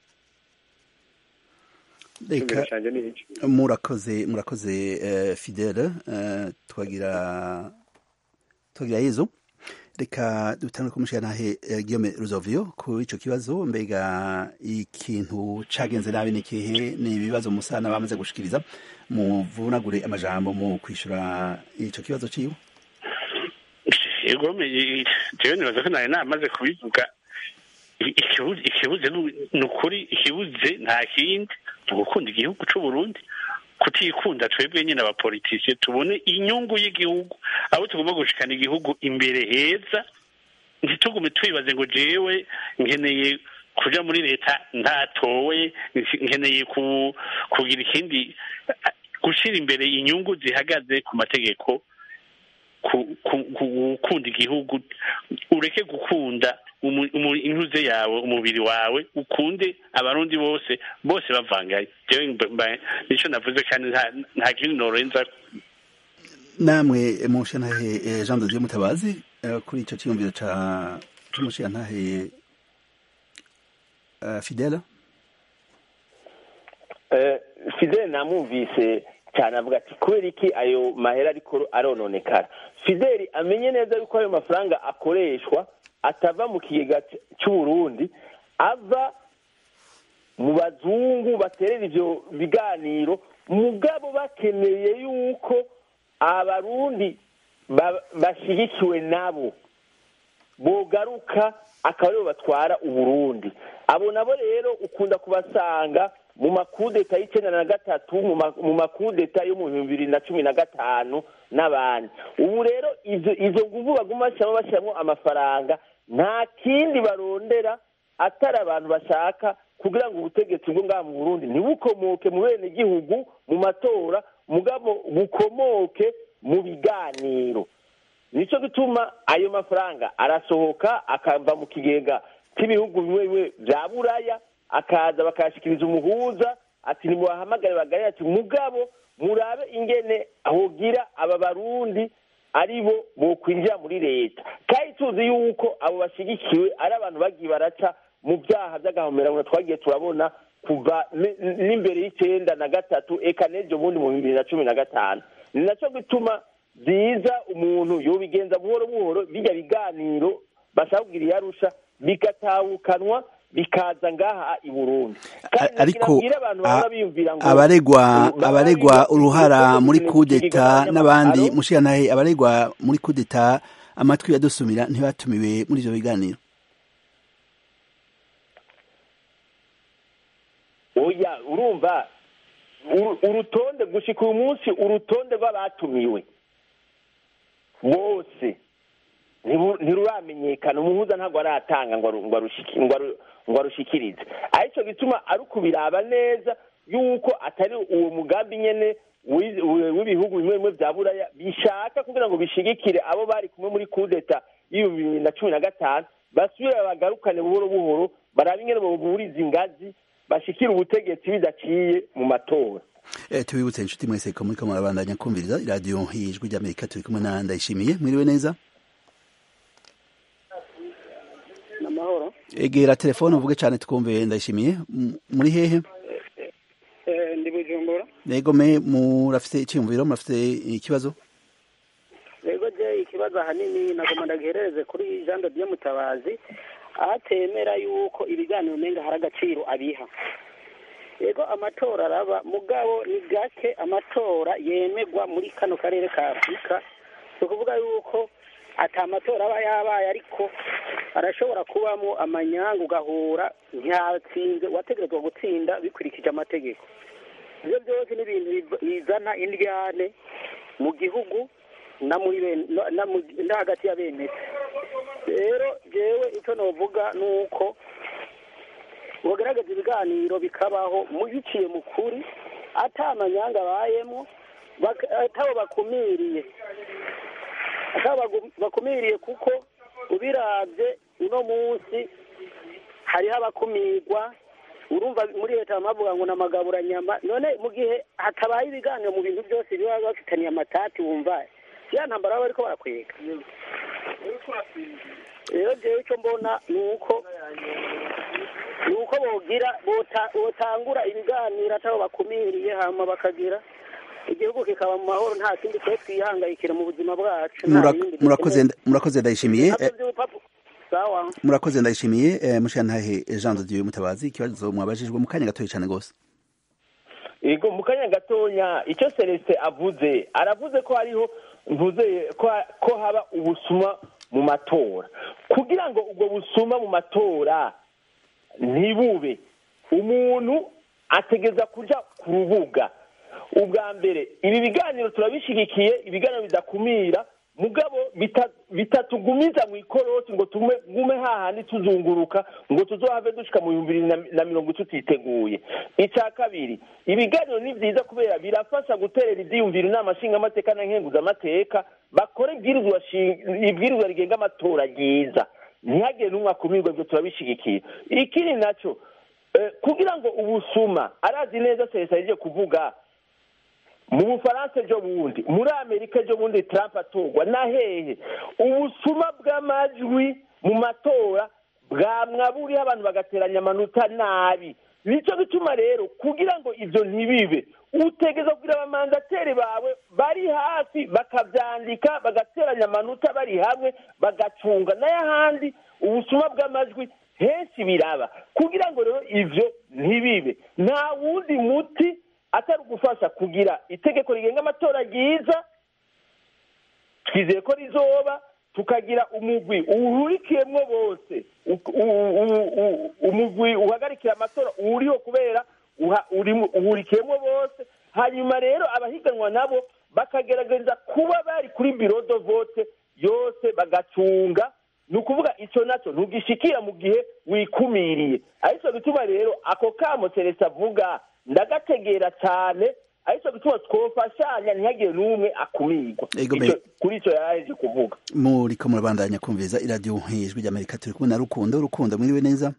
icyumviro reka canje ni ico murakoze murakoze eh, fidele eh, twagira twagira yezu reka dutangure kumushira nahe eh, Guillaume Ruzovio ku ico kibazo mbega ikintu cagenze nabi ni kihe ni ibibazo musana bamaze gushikiriza muvunagure amajambo mu kwishura ico kibazo ciwe yego me- jewe nibaza ko nari namaze kubivuga I- ikibuze ikibuze ni- ni ukuri ikibuze nta kindi ni ugukunda igihugu c'u Burundi kutikunda twebwe nyine abapolitisiye tubone inyungu y'igihugu abo tugomba gushikana igihugu imbere heza ntitugume twibaze ngo jewe nkeneye kuja muri leta ntatowe nkeneye ku- kugira ikindi gushira imbere inyungu zihagaze ku mategeko ku- ku- ku- gukunda igihugu ureke gukunda umu- umu- intuze yawe umubiri wawe ukunde abarundi bose bose bavangaye jewe mba- mba- nico navuze kandi nta- nta kindi norenza namwe mushantahe jean de dieu mutabazi kuri icyo cyiyumviro cy'umushantahe fidela fidele namwumvise cyane avuga ati kubera iki ayo mahera ariko arononekara fideli amenye neza yuko ayo mafaranga akoreshwa atava mu kigega cy'uburundi ava mu bazungu baterera ibyo biganiro mugabo bakeneye yuko abarundi bashyigikiwe nabo bogaruka akaba aribo batwara uburundi abo nabo rero ukunda kubasanga mu makudeta y'icyenda na gatatu mu makudeta yo mu bihumbi bibiri na cumi na gatanu n'abandi ubu rero izo nguvu baguma bashyiramo bashyiramo amafaranga nta kindi barondera atari abantu bashaka kugira ngo ubutegetsi bwo ngaha mu burundi ntibukomoke mu bene gihugu mu matora mugabo bukomoke mu biganiro nicyo gituma ayo mafaranga arasohoka akava mu kigega cy'ibihugu bimwe bimwe bya buraya akaza bakayashyikiriza umuhuza ati ntimubahamagare bagare ati mugabo murabe ingene ahogira aba barundi ari bo bokwinjira muri leta kandi tuzi yuko abo bashyigikiwe ari abantu bagiye baraca mu byaha by'agahomerano twagiye turabona kuva n'imbere y'icyenda na gatatu eka n'ejo bundi mu bibiri na cumi na gatanu ni nacyo gituma byiza umuntu yobigenza buhoro buhoro bijya biganiro bashaka kugira iyarusha bigatawukanwa bikaza ngaha i burundi ariko abaregwa abaregwa uruhara muri kudeta n'abandi mushirantahe abaregwa muri kudeta amatwi yadusumira ntibatumiwe muri ibyo biganiro oya urumva urutonde gushika uyu munsi urutonde rw'abatumiwe bose ntiruramenyekana umuhuza ntabwo aratanga ngo arushikirize aricyo gituma ari ukubiraba neza yuko atari uwo mugambi nyine w'ibihugu bimwe bimwe bya buraya bishaka kugira ngo bishigikire abo bari kumwe muri kudeta y'ibihumbi bibiri na cumi na gatanu basubire bagarukane buhoro buhoro barabe ingene buburiza ingazi bashikira ubutegetsi bidaciye mu matora tubibutse inshuti mwese ko muri ko murabandanya kumviriza iradiyo y'ijwi ry'amerika turi kumwe na ndayishimiye mwiriwe neza amahoro egera telefone uvuge cyane twumve ndayishimiye muri hehe ndi bujumbura yego me murafite icyumviro murafite ikibazo yego je ikibazo ahanini nagomba ndagiherereze kuri jean de dieu mutabazi aho atemera yuko ibiganiro umenga hari agaciro abiha yego amatora araba mugabo ni gake amatora yemegwa muri kano karere ka afurika ni ukuvuga yuko ati amatora aba yabaye ariko arashobora kubamo amanyanga ugahura ntiyatsinze wategerezwa gutsinda bikurikije amategeko ibyo byose ni ibintu bizana indyane mu gihugu no hagati ya bene rero jewe icyo navuga ni uko bagaragaza ibiganiro bikabaho biciye mu kuri atamanyanga abayemo atabo bakumiriye atabo bakumiriye kuko ubirabye uno munsi hariho abakumirwa urumva muri leta bavuga ngo ni amagaburanyama none mu gihe hatabaye ibiganiro mu bintu byose biba bafitaniye amatati wumva ya ntambara baba bariko barakwega rero jewe icyo mbona ni uko ni uko bogira botangura ibiganiro atabo bakumiriye hama bakagira igihugu kikaba mu mahoro nta kindi twe twihangayikira mu buzima bwacu murakoze ndayishimiye murakoze ndayishimiye mushantahe jean de dieu mutabazi ikibazo mwabajijwe mu kanya gatoya cyane rwose yego mu kanya gatoya icyo celestin avuze aravuze ko hariho mvuze ko haba ubusuma mu matora kugira ngo ubwo busuma mu matora ntibube umuntu ategeza kujya ku rubuga ubwa mbere ibi biganiro turabishyigikiye ibiganiro bidakumira mugabo bitatugumiza mu ikorosi ngo tugume hahandi tuzunguruka ngo tuzohave dushika mu bihumbi bibiri na mirongo tutiteguye icya kabiri ibiganiro ni byiza kubera birafasha guterera ibyiyumviro inama nshingamateka na nkenguzamateka bakora ibwirizwa rigenga amatora ryiza ntihagire n'umwe akumirwa ibyo turabishyigikiye ikindi nacyo kugira ngo ubusuma arazi neza serivisi agiye kuvuga mu bufaransa ejo bundi muri amerika ejo bundi trump atorwa na hehe ubusuma bw'amajwi mu matora bwamwaburiho abantu bagateranya amanota nabi nicyo gituma rero kugira ngo ibyo ntibibe utegeza kugira abamandateri bawe bari hafi bakabyandika bagateranya amanota bari hamwe bagacunga n'ayahandi ubusuma bw'amajwi henshi biraba kugira ngo rero ibyo ntibibe nta wundi muti atari ugufasha kugira itegeko rigenga amatora ryiza twizeye ko rizoba tukagira umugwi uhurikiyemo bose umugwi uhagarikira amatora uriho kubera uhurikiyemo bose hanyuma rero abahiganwa nabo bakagerageza kuba bari kuri biro do vote yose bagacunga ni ukuvuga icyo nacyo ntugishikira mu gihe wikumiriye aricyo gituma rero ako kamo seretse avuga ndagategera cyane aricyo gituma twofashanya ntihagire n'umwe akumirwa kuri icyo yaraheje kuvuga muriko murabandanya kumviriza iradiyo ijwi ry'amerika turi kumwe na rukundo rukundo mwiriwe neza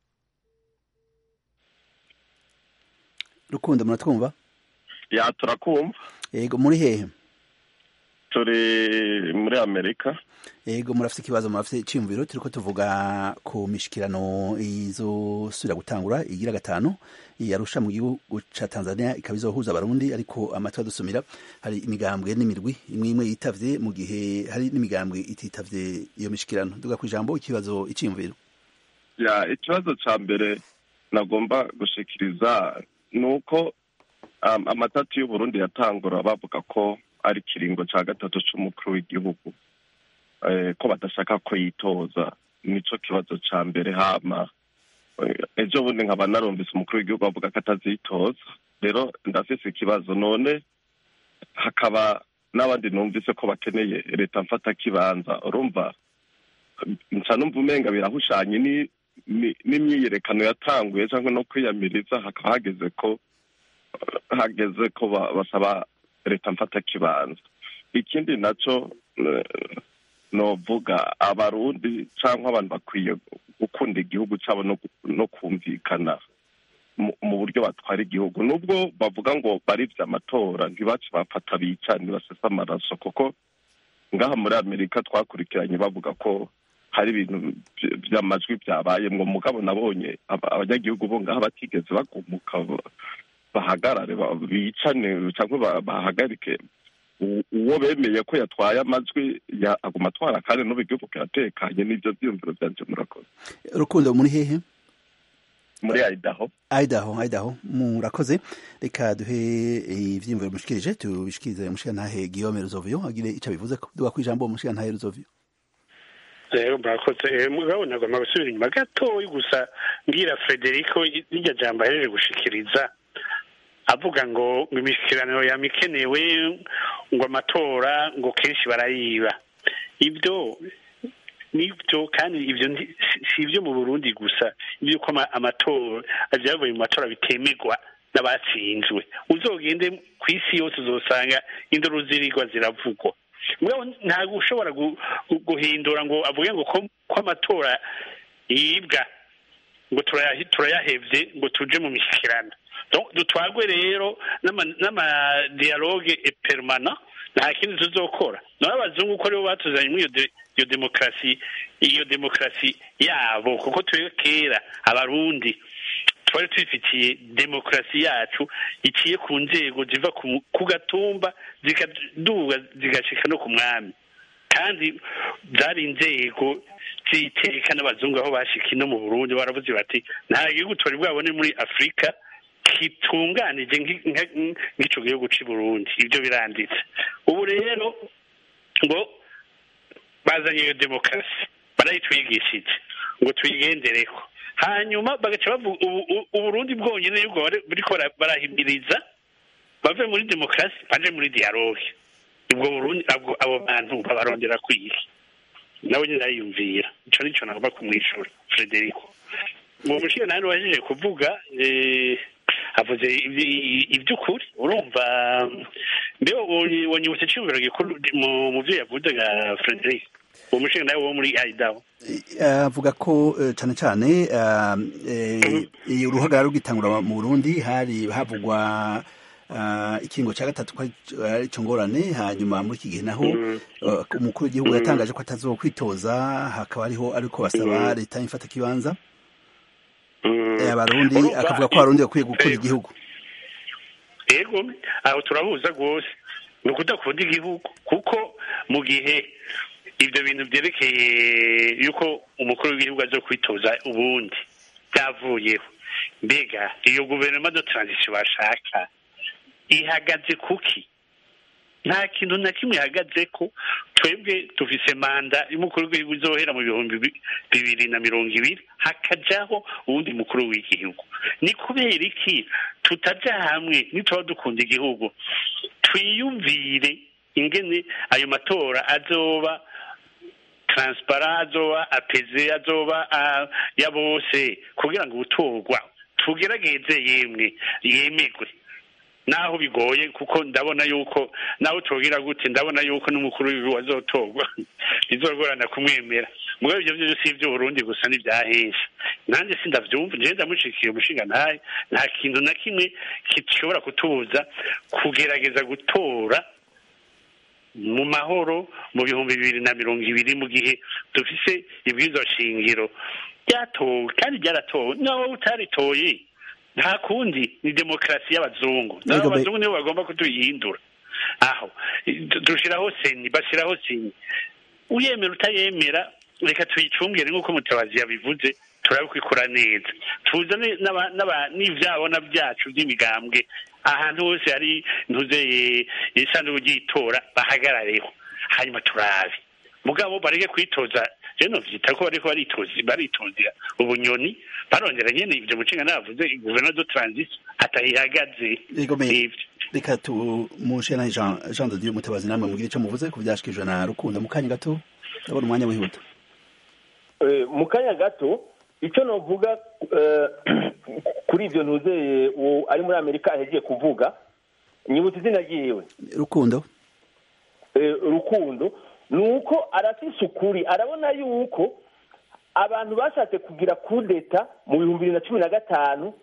rukundo muratwumva ya turakumva yego muri hehe turi muri amerika yego murafite ikibazo murafite icyiyumviro turiko tuvuga ku mishikirano izosubira gutangura igira gatanu yarusha mu gihugu ca tanzania ikaba izohuza abarundi ariko amatwi adusumira hari imigambwe n'imirwi imwe imwe yitavye mu gihe hari n'imigambwe ititavye iyo mishikirano duga ku ijambo ikibazo icyiyumviro ya ikibazo ca mbere nagomba gushikiriza ni uko um, amatatu y'uburundi yatangura bavuga ko ari ikiringo ca gatatu c'umukuru w'igihugu ko badashaka ko yitoza nico kibazo ca mbere hama ejo bundi nkaba narumvise umukuru w'igihugu avuga ko atazitoza rero ndafise ikibazo none hakaba n'abandi numvise ko bakeneye leta mfata kibanza urumva nca numva umenga birahushanye n'imyiyerekano yatanguye cyangwa no kwiyamiriza hakaba hageze ko hageze ko basaba leta mfata kibanza ikindi naco novuga abarundi cyangwa abantu bakwiye gukunda igihugu cyabo no kumvikana mu buryo batwara igihugu nubwo bavuga ngo baribye amatora ntibace bafata bica ntibasese amaraso kuko ngaha muri amerika twakurikiranye bavuga ko hari ibintu by'amajwi byabayemwo mugabo nabonye abanyagihugu bo ngaha batigeze bagumuka bahagarare bicane cyangwa bahagarike uwo bemeye ko yatwaye amajwi aguma atwara kandi n'ubu igihugu kiratekanye n'ibyo byiyumviro byanje murakoze rukundo muri hehe muri idaho idaho idaho murakoze reka duhe ivyiyumviro mushikirije tubishikirize mushikantahe guillaume ruzovio agire ico bivuze duga ku ijambo mushikantahe ruzovio rero murakoze mugabo nagomba gusubira inyuma gatoyi gusa mbwira frederico iryo jambo ahejeje gushikiriza avuga ngo ngo imishyikirano yamikenewe ngo amatora ngo kenshi barayiba ibyo nibyo kandi ibyo si ibyo mu burundi gusa iby'uko amatora ibyavuye mu matora bitemerwa n'abatsinzwe uzogende ku isi yose uzosanga induru zirigwa ziravugwa ntabwo ushobora guhindura ngo avuge ngo ko amatora yibwa ngo turayahevye ngo tuje mu mishyikirano dutwagwe rero n'amadiyaloge permana nta kindi tuzokora naho abazungu ko aribo batuzanye muri iyo demokarasi iyo demokarasi yabo kuko twe kera abarundi twari twifitiye demokarasi yacu iciye ku nzego ziva ku gatumba zikaduga zigashika no ku mwami kandi zari inzego ziteka n'abazungu aho bashika ino mu burundi baravuze bati nta gihugu twari bwabone muri afurika kitunganije nk'ico gihugu c'i burundi ibyo biranditse ubu rero ngo bazanye iyo demokarasi barayitwigishije ngo tuyigendereko hanyuma bagaca bavuga uburundi bwonyine y'ubwo buriko barahimiriza bave muri demokarasi baje muri dialogue ubwo burundi abo bantu babarondera kwiga nawe nyine ariyumvira ico nico nagomba kumwishura frederico uwo mushinga nawe wajije kuvuga avuze iby'ukuri urumva mbe wanyibutse icyumviro gikuru mu byo yavuze ga frederic uwo mushinga nawe wo muri idaho avuga ko cyane cyane uruhagarara rugitangura mu burundi hari havugwa ah, ikingo cya gatatu ko ari cyo ngorane hanyuma muri iki gihe naho uh, umukuru w'igihugu yatangaje ko atazokwitoza hakaba ariho ariko basaba leta y'imfata kibanza Eh, abarundi Urumva, akavuga ko abarundi bakwiye gukunda Yego. igihugu yego aho turahuza rwose ni ukudakunda igihugu kuko mu gihe ibyo bintu byerekeye yuko umukuru w'igihugu aza kwitoza ubundi byavuyeho mbega iyo guverinoma de transition bashaka ihagaze kuki nta kintu na kimwe ihagaze ko twebwe dufise manda y'umukuru w'igihugu izohera mu bihumbi bi- bibiri na mirongo ibiri hakajaho uwundi mukuru w'igihugu ni kubera iki tutaja hamwe nituba dukunda igihugu twiyumvire ingene ayo matora azoba transparent azoba apeze azoba ah, ya bose kugira ngo ubutorwa tugerageze yemwe yemegwe naho bigoye kuko ndabona yuko naho tugira gute ndabona yuko n'umukuru w'igihugu azotorwa bizogorana kumwemera mugabo ibyo byose si iby'uburundi gusa n'ibyahesha nanjye sindavyumva njyewe ndamushikiye umushinga ntahe nta kintu na kimwe gishobora kutubuza kugerageza gutora mu mahoro mu bihumbi bibiri na mirongo ibiri mu gihe dufise ibwirizwa shingiro ryatowe kandi ryaratowe nawe utaritoye nta kundi ni demokarasi y'abazungu nabo Yego, be- abazungu nibo bagomba kutuyihindura aho dushiraho seni bashyiraho seni uyemera utayemera reka tuyicungire nk'uko mutabazi yabivuze turabe ko ikora neza tuzane n'aba- n'aba- n'ivyabona byacu by'imigambwe ahantu hose hari ntuzeye isanduku ry'itora bahagarareho hanyuma turabe mugabo bareke kwitoza rero novyita ko bariko baritoza baritozera ubunyoni barongera nyene ivyo mucinga navuze guverinoma de transition atayihagaze Yego, me- Nivyo. reka tumushe na Jean Jean de Dieu mutabazi namwe mugire icyo muvuze ku byashikijwe na Rukundo mu kanya gato ndabona umwanya wihuta Eh, mu kanya gato icyo novuga eh, kuri ibyo ntuzeye uwo ari muri amerika ahegiye kuvuga nyibutse izina ryiwe Rukundo eh, rukundo ni uko arafise ukuri arabona yuko abantu bashatse kugira kudeta mu bihumbi bibiri na cumi na gatanu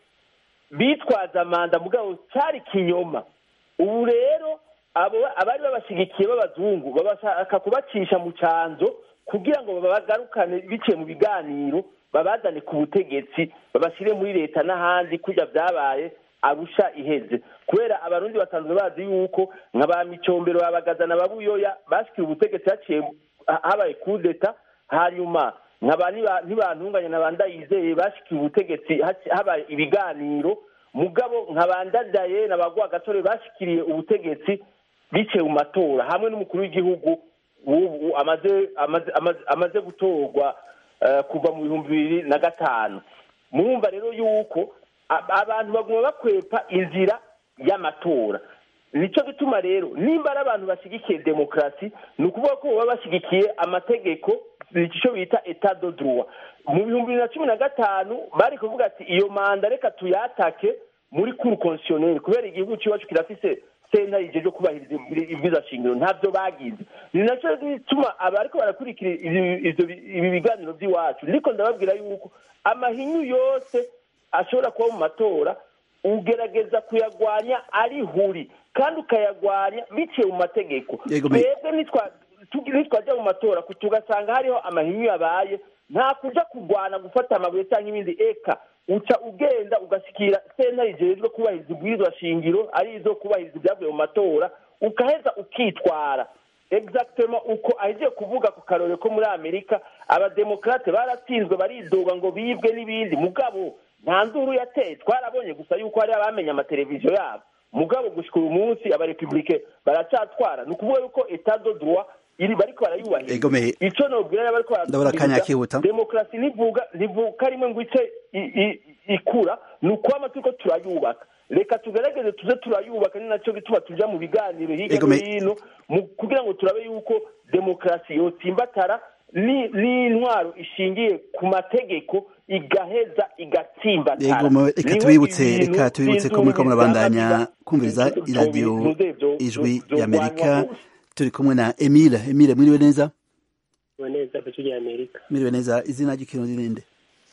bitwaza manda mugabo cyari kinyoma ubu rero abo abari babashyigikiye b'abazungu babashaka kubacisha mu canzo kugira ngo babagarukane biciye mu biganiro babazane ku butegetsi babashyire muri leta n'ahandi kujya byabaye arusha iheze kubera abarundi basanzwe bazi yuko nka ba micombero babagazana babuyoya bashyikiye ubutegetsi haciye ha- habaye kudeta hanyuma nkaba niba- ntibantunganya na ba ndayizeye bashyikiye ubutegetsi haci- habaye ibiganiro mugabo nka ba ndadaye na ba gasore bashyikiriye ubutegetsi biciye mu matora hamwe n'umukuru w'igihugu w'ubu amaze amaze amaze- amaze gutorwa eh, kuva mu bihumbi bibiri na gatanu murumva rero yuko a- abantu baguma bakwepa inzira y'amatora nicyo gituma rero nimba ari abantu bashyigikiye demokarasi ni ukuvuga ko baba bashyigikiye amategeko icyo bita etat de droit mu bihumbi bibiri na cumi na gatanu bari kuvuga ati iyo manda reka tuyatake muri kuru konsiyoneri kubera igihugu cy'iwacu kirafise senta ijeje kubahiriza ibwiza shingiro ntabyo bagize ni nacyo gituma abariko barakurikira ibi- ivyo- ibi biganiro by'iwacu ariko ndababwira yuko amahinyu yose ashobora kuba mu matora ugerageza kuyagwanya ari huri kandi ukayagwanya biciye mu mategeko Yego, me- twebwe nitwa- tugi- nitwajya mu matora ku- tugasanga hariho amahinyu yabaye nta kuja kurwana gufata amabuye cyangwa ibindi eka uca ugenda ugashyikira senta rijejwe kubahiriza ibwirizwa shingiro ari izo kubahiriza ibyavuye mu matora ukaheza ukitwara exactement uko ahejeje kuvuga ku karore ko muri amerika abademokarate baratsinzwe baridoga ngo bibwe n'ibindi mugabo nta nduru yateye twarabonye gusa yuko hari abamenye amateleviziyo yabo mugabo gushika uyu munsi abarepublike baracyatwara ni ukuvuga yuko etat de droit iri bariko barayubahiriza Ego, me- ico nobwira rero bariko Ndabona akanya kihuta. demokarasi ntivuga ntivuka rimwe ngo ice i- i- ikura ni ukwama turiko turayubaka reka tugerageze tuze turayubaka ni nacyo gituma tuja mu biganiro hirya Ego, no me- hino mu- kugira ngo turabe yuko demokarasi yotsimbatara ni- n'intwaro ishingiye ku mategeko igaheza igatsimbatara Yego, mu- reka Niho tubibutse ibintu reka tubibutse ko muriko vy'induru murabandanya bizaza kumviriza biza- iradiyo vyo- vyo- ijwi vyo- y'amerika vyogwanywa turi kumwe na emile emile mwiriwe neza neza ku rya amerika mwiriwe neza izina ry'ikirundi ninde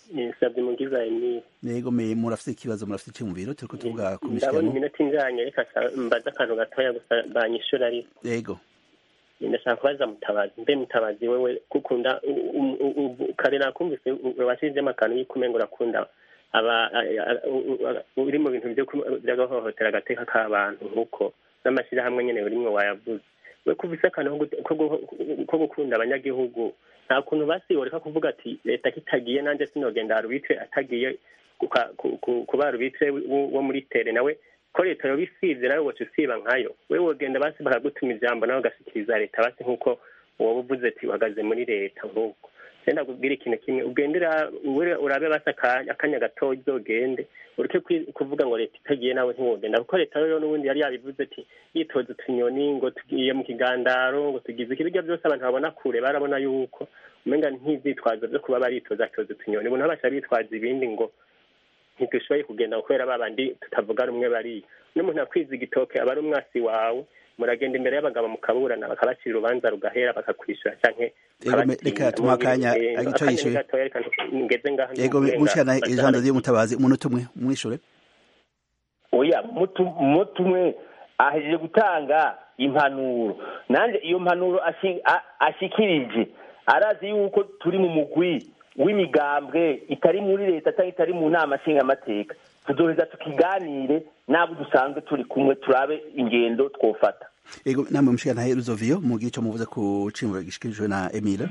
nsabye mugiza emile nego me murafite ikibazo murafite icyumviro turiko tuvuga ku ndabona mishikirano iminota injanye reka sa- mbaze akantu gatoya gusa banyishura ariko yego ndashaka kubaza mutabazi mbe mutabazi wewe gukunda u- u- u- kare nakumvise washyizemo akantu yuko umengo urakunda aba a- a- u- u- uri mu bintu byo ku- by'agahohotera agateka k'abantu nk'uko n'amashyirahamwe nyene urimwo wayavuze we kuvise akantu ko gu- ko gu- ko gukunda abanyagihugu nta kuntu basiboreka kuvuga ati leta kitagiye nanjye sinogenda arubitwe atagiye kuka- ku- ku- kuba arubitwe wo wo muri tere nawe ko leta yoba isivye nawe woca usiba nkayo we wogenda basi bakagutuma ijambo nawe ugashyikiriza leta basi nk'uko woba uvuze ati uhagaze muri leta nk'uko senda kubwira ikintu kimwe ugendera ure- urabe basi akanya akanya gatoya uzogende ureke kwi- kuvuga ngo leta itagiye nawe ntiwogenda kuko leta rero n'ubundi yari yabivuze ati yitoza utunyoni ngo tugiye mu kigandaro ngo tugize iki birya byose abantu babona kure barabona yuko umenga nk'ivyitwazo vyo kuba baritoza toza utunyoni ubu ntabasha bitwaza ibindi ngo ntidushoboye kugenda kubera babandi tutavuga rumwe bariya n'umuntu akwiza igitoke aba ari umwasi wawe muragenda imbere y'abagabo mukaburana bakabacira urubanza rugahera bakakwishyura canke Yego, me- reka tumuhe akanya, ico yishuye. ngeze ngaha yego mushikirana ijambo ry'umutabazi umunota umwe umwishure oya mutu mutu umwe ahejeje gutanga impanuro nanjye iyo mpanuro ashi- a- ashikirije arazi yuko turi mu mugwi w'imigambwe itari muri leta cyangwa itari mu nama nshingamateka tuzoheza tukiganire n'abo dusanzwe turi kumwe turabe ingendo twofata yego namwe mushikirana ruzoviyo mugira ico muvuze ku cimuro gishikirijwe na Emile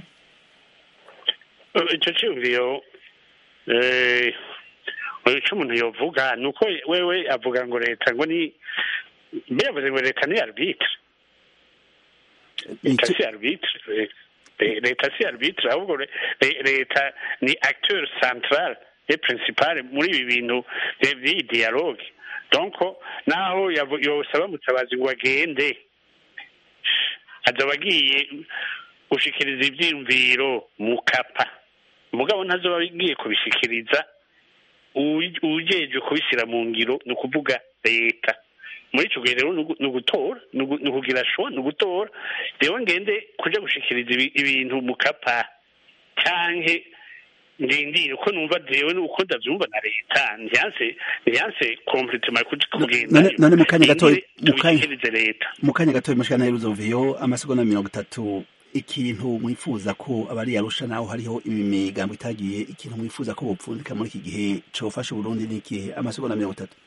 icyo cyumviyo eh, icyo umuntu yovuga ni uko wewe avuga ngo leta ngo ni mbere yavuze ngo leta ni arbitre leta si arbitre Eh, leta si arbitre ahubwo le- le- leta ni acteur central et principal muri ibi bintu eh, by'iyi dialogue donc naho yavu- yosaba mutabazi ngo agende azoba agiye gushikiriza ivyiyumviro mu kapa mugabo ntazoba agiye kubishikiriza uwi- uwujejwe kubishyira mu ngiro ni ukuvuga leta muri icyo gihe rero ni ugu- ni ugutora ni ugu- ni ukugira shuwa ni ugutora rero ngende kuja gushikiriza ibi- ibintu mu kapa canke ndindire uko numva jewe uko ndavyumva na leta ntiyanse ntiyanse kompletema kugenda none none mu kanya gatoya mu kanya tubishikirize leta mu kanya gatoya mushikirana ruzoviyo amasegonda mirongo itatu ikintu mwifuza ko abari yarusha naho hariho imigambo itagiye ikintu mwifuza ko bopfundika muri iki gihe cofasha Burundi ni ikihe amasegonda mirongo itatu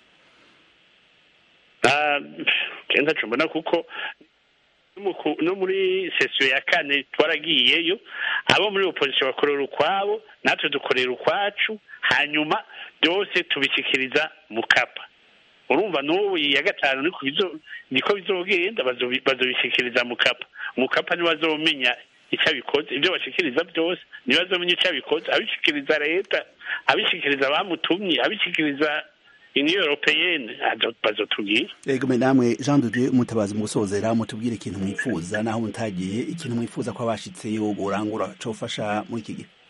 Ah, kenda co mbona kuko no mu ku- no muri sesiyo ya kane twaragiyeyo abo muri opozisiyo bakorera ukwabo natwe dukorera ukwacu hanyuma byose tubishyikiriza mu kapa urumva n'ubu iyi ya gatanu niko bizo- niko bizogenda bazobi- bazobishyikiriza mu kapa mu kapa ntibazomenya icyo abikoze ibyo bashikiriza byose ntibazomenya icyo abikoze abishyikiriza leta abishyikiriza abamutumye abishyikiriza uniyo europeyene bazotubwira yego me namwe Jean de Dieu mutabazi mu gusozera mutubwire ikintu mwifuza naho mutagiye ikintu mwifuza ko abashitseyo gorangura cofasha muri iki gihe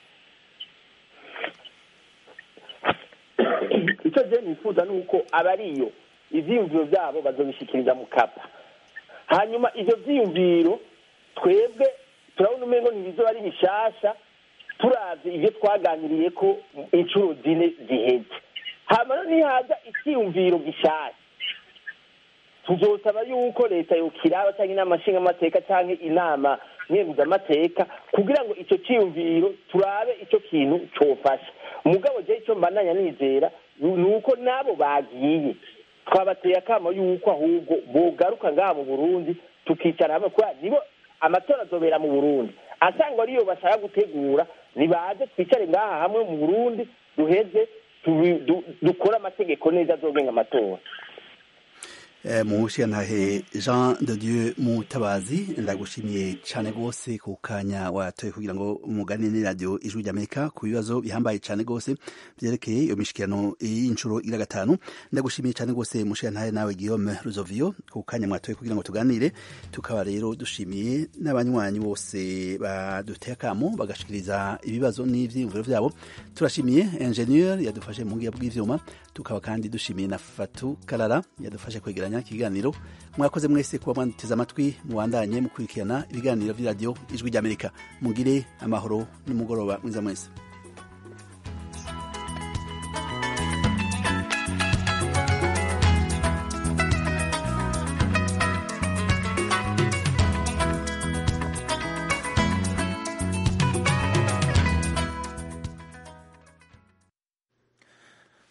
icyo je nifuza ni uko abariyo ivyiyumviro byabo bazobishikiriza mu kapa hanyuma ivyo vyiyumviro twebwe turabona umengo ntibizoba ari bishasha turavye ivyo twaganiriye ko inshuro zine ziheze hama no nihaza icyiyumviro gishasha tuzosaba yuko leta yokiraba cyangwa inama nshingamateka cyangwa inama nkenguzamateka kugira ngo icyo cyiyumviro turabe icyo kintu cofasha umugabo je icyo mbananya nizera ni uko n'abo bagiye twabateye akamo yuko ahubwo bogaruka ngaha mu burundi tukicara hamwe kubera nibo amatora azobera mu burundi asanga ariyo bashaka gutegura nibaze twicare ngaha hamwe mu burundi duheze tubi- du- dukore amategeko neza azogenga amatora Eh, mushiyantahe Jean de Dieu Mutabazi ndagushimiye cyane rwose ku kanya watoye kugira ngo umugani ni radio ijwi ry'Amerika ku bibazo bihambaye cyane rwose byerekeye iyo mishikirano y'inshuro ira gatanu ndagushimiye cyane rwose mushiyantahe nawe Guillaume Ruzovio ku kanya mwatoye kugira ngo tuganire tukaba rero dushimiye n'abanywanyi bose baduteye akamo bagashikiriza ibibazo n'ivyiyumviro vyabo turashimiye ingenieur yadufashe mu ngiya bw'ivyuma tukaba kandi dushimiye na Fatu Karara yadufashe kwegeranya ikiganiro mwakoze mwese kuba mwanteze amatwi mubandanye mukurikirana ibiganiro vy'iradiyo ijwi ry'Amerika mugire amahoro n'umugoroba mwiza mwese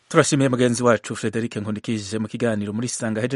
turashimiye mugenzi wacu frederic nkundikije mu kiganiro muri sanga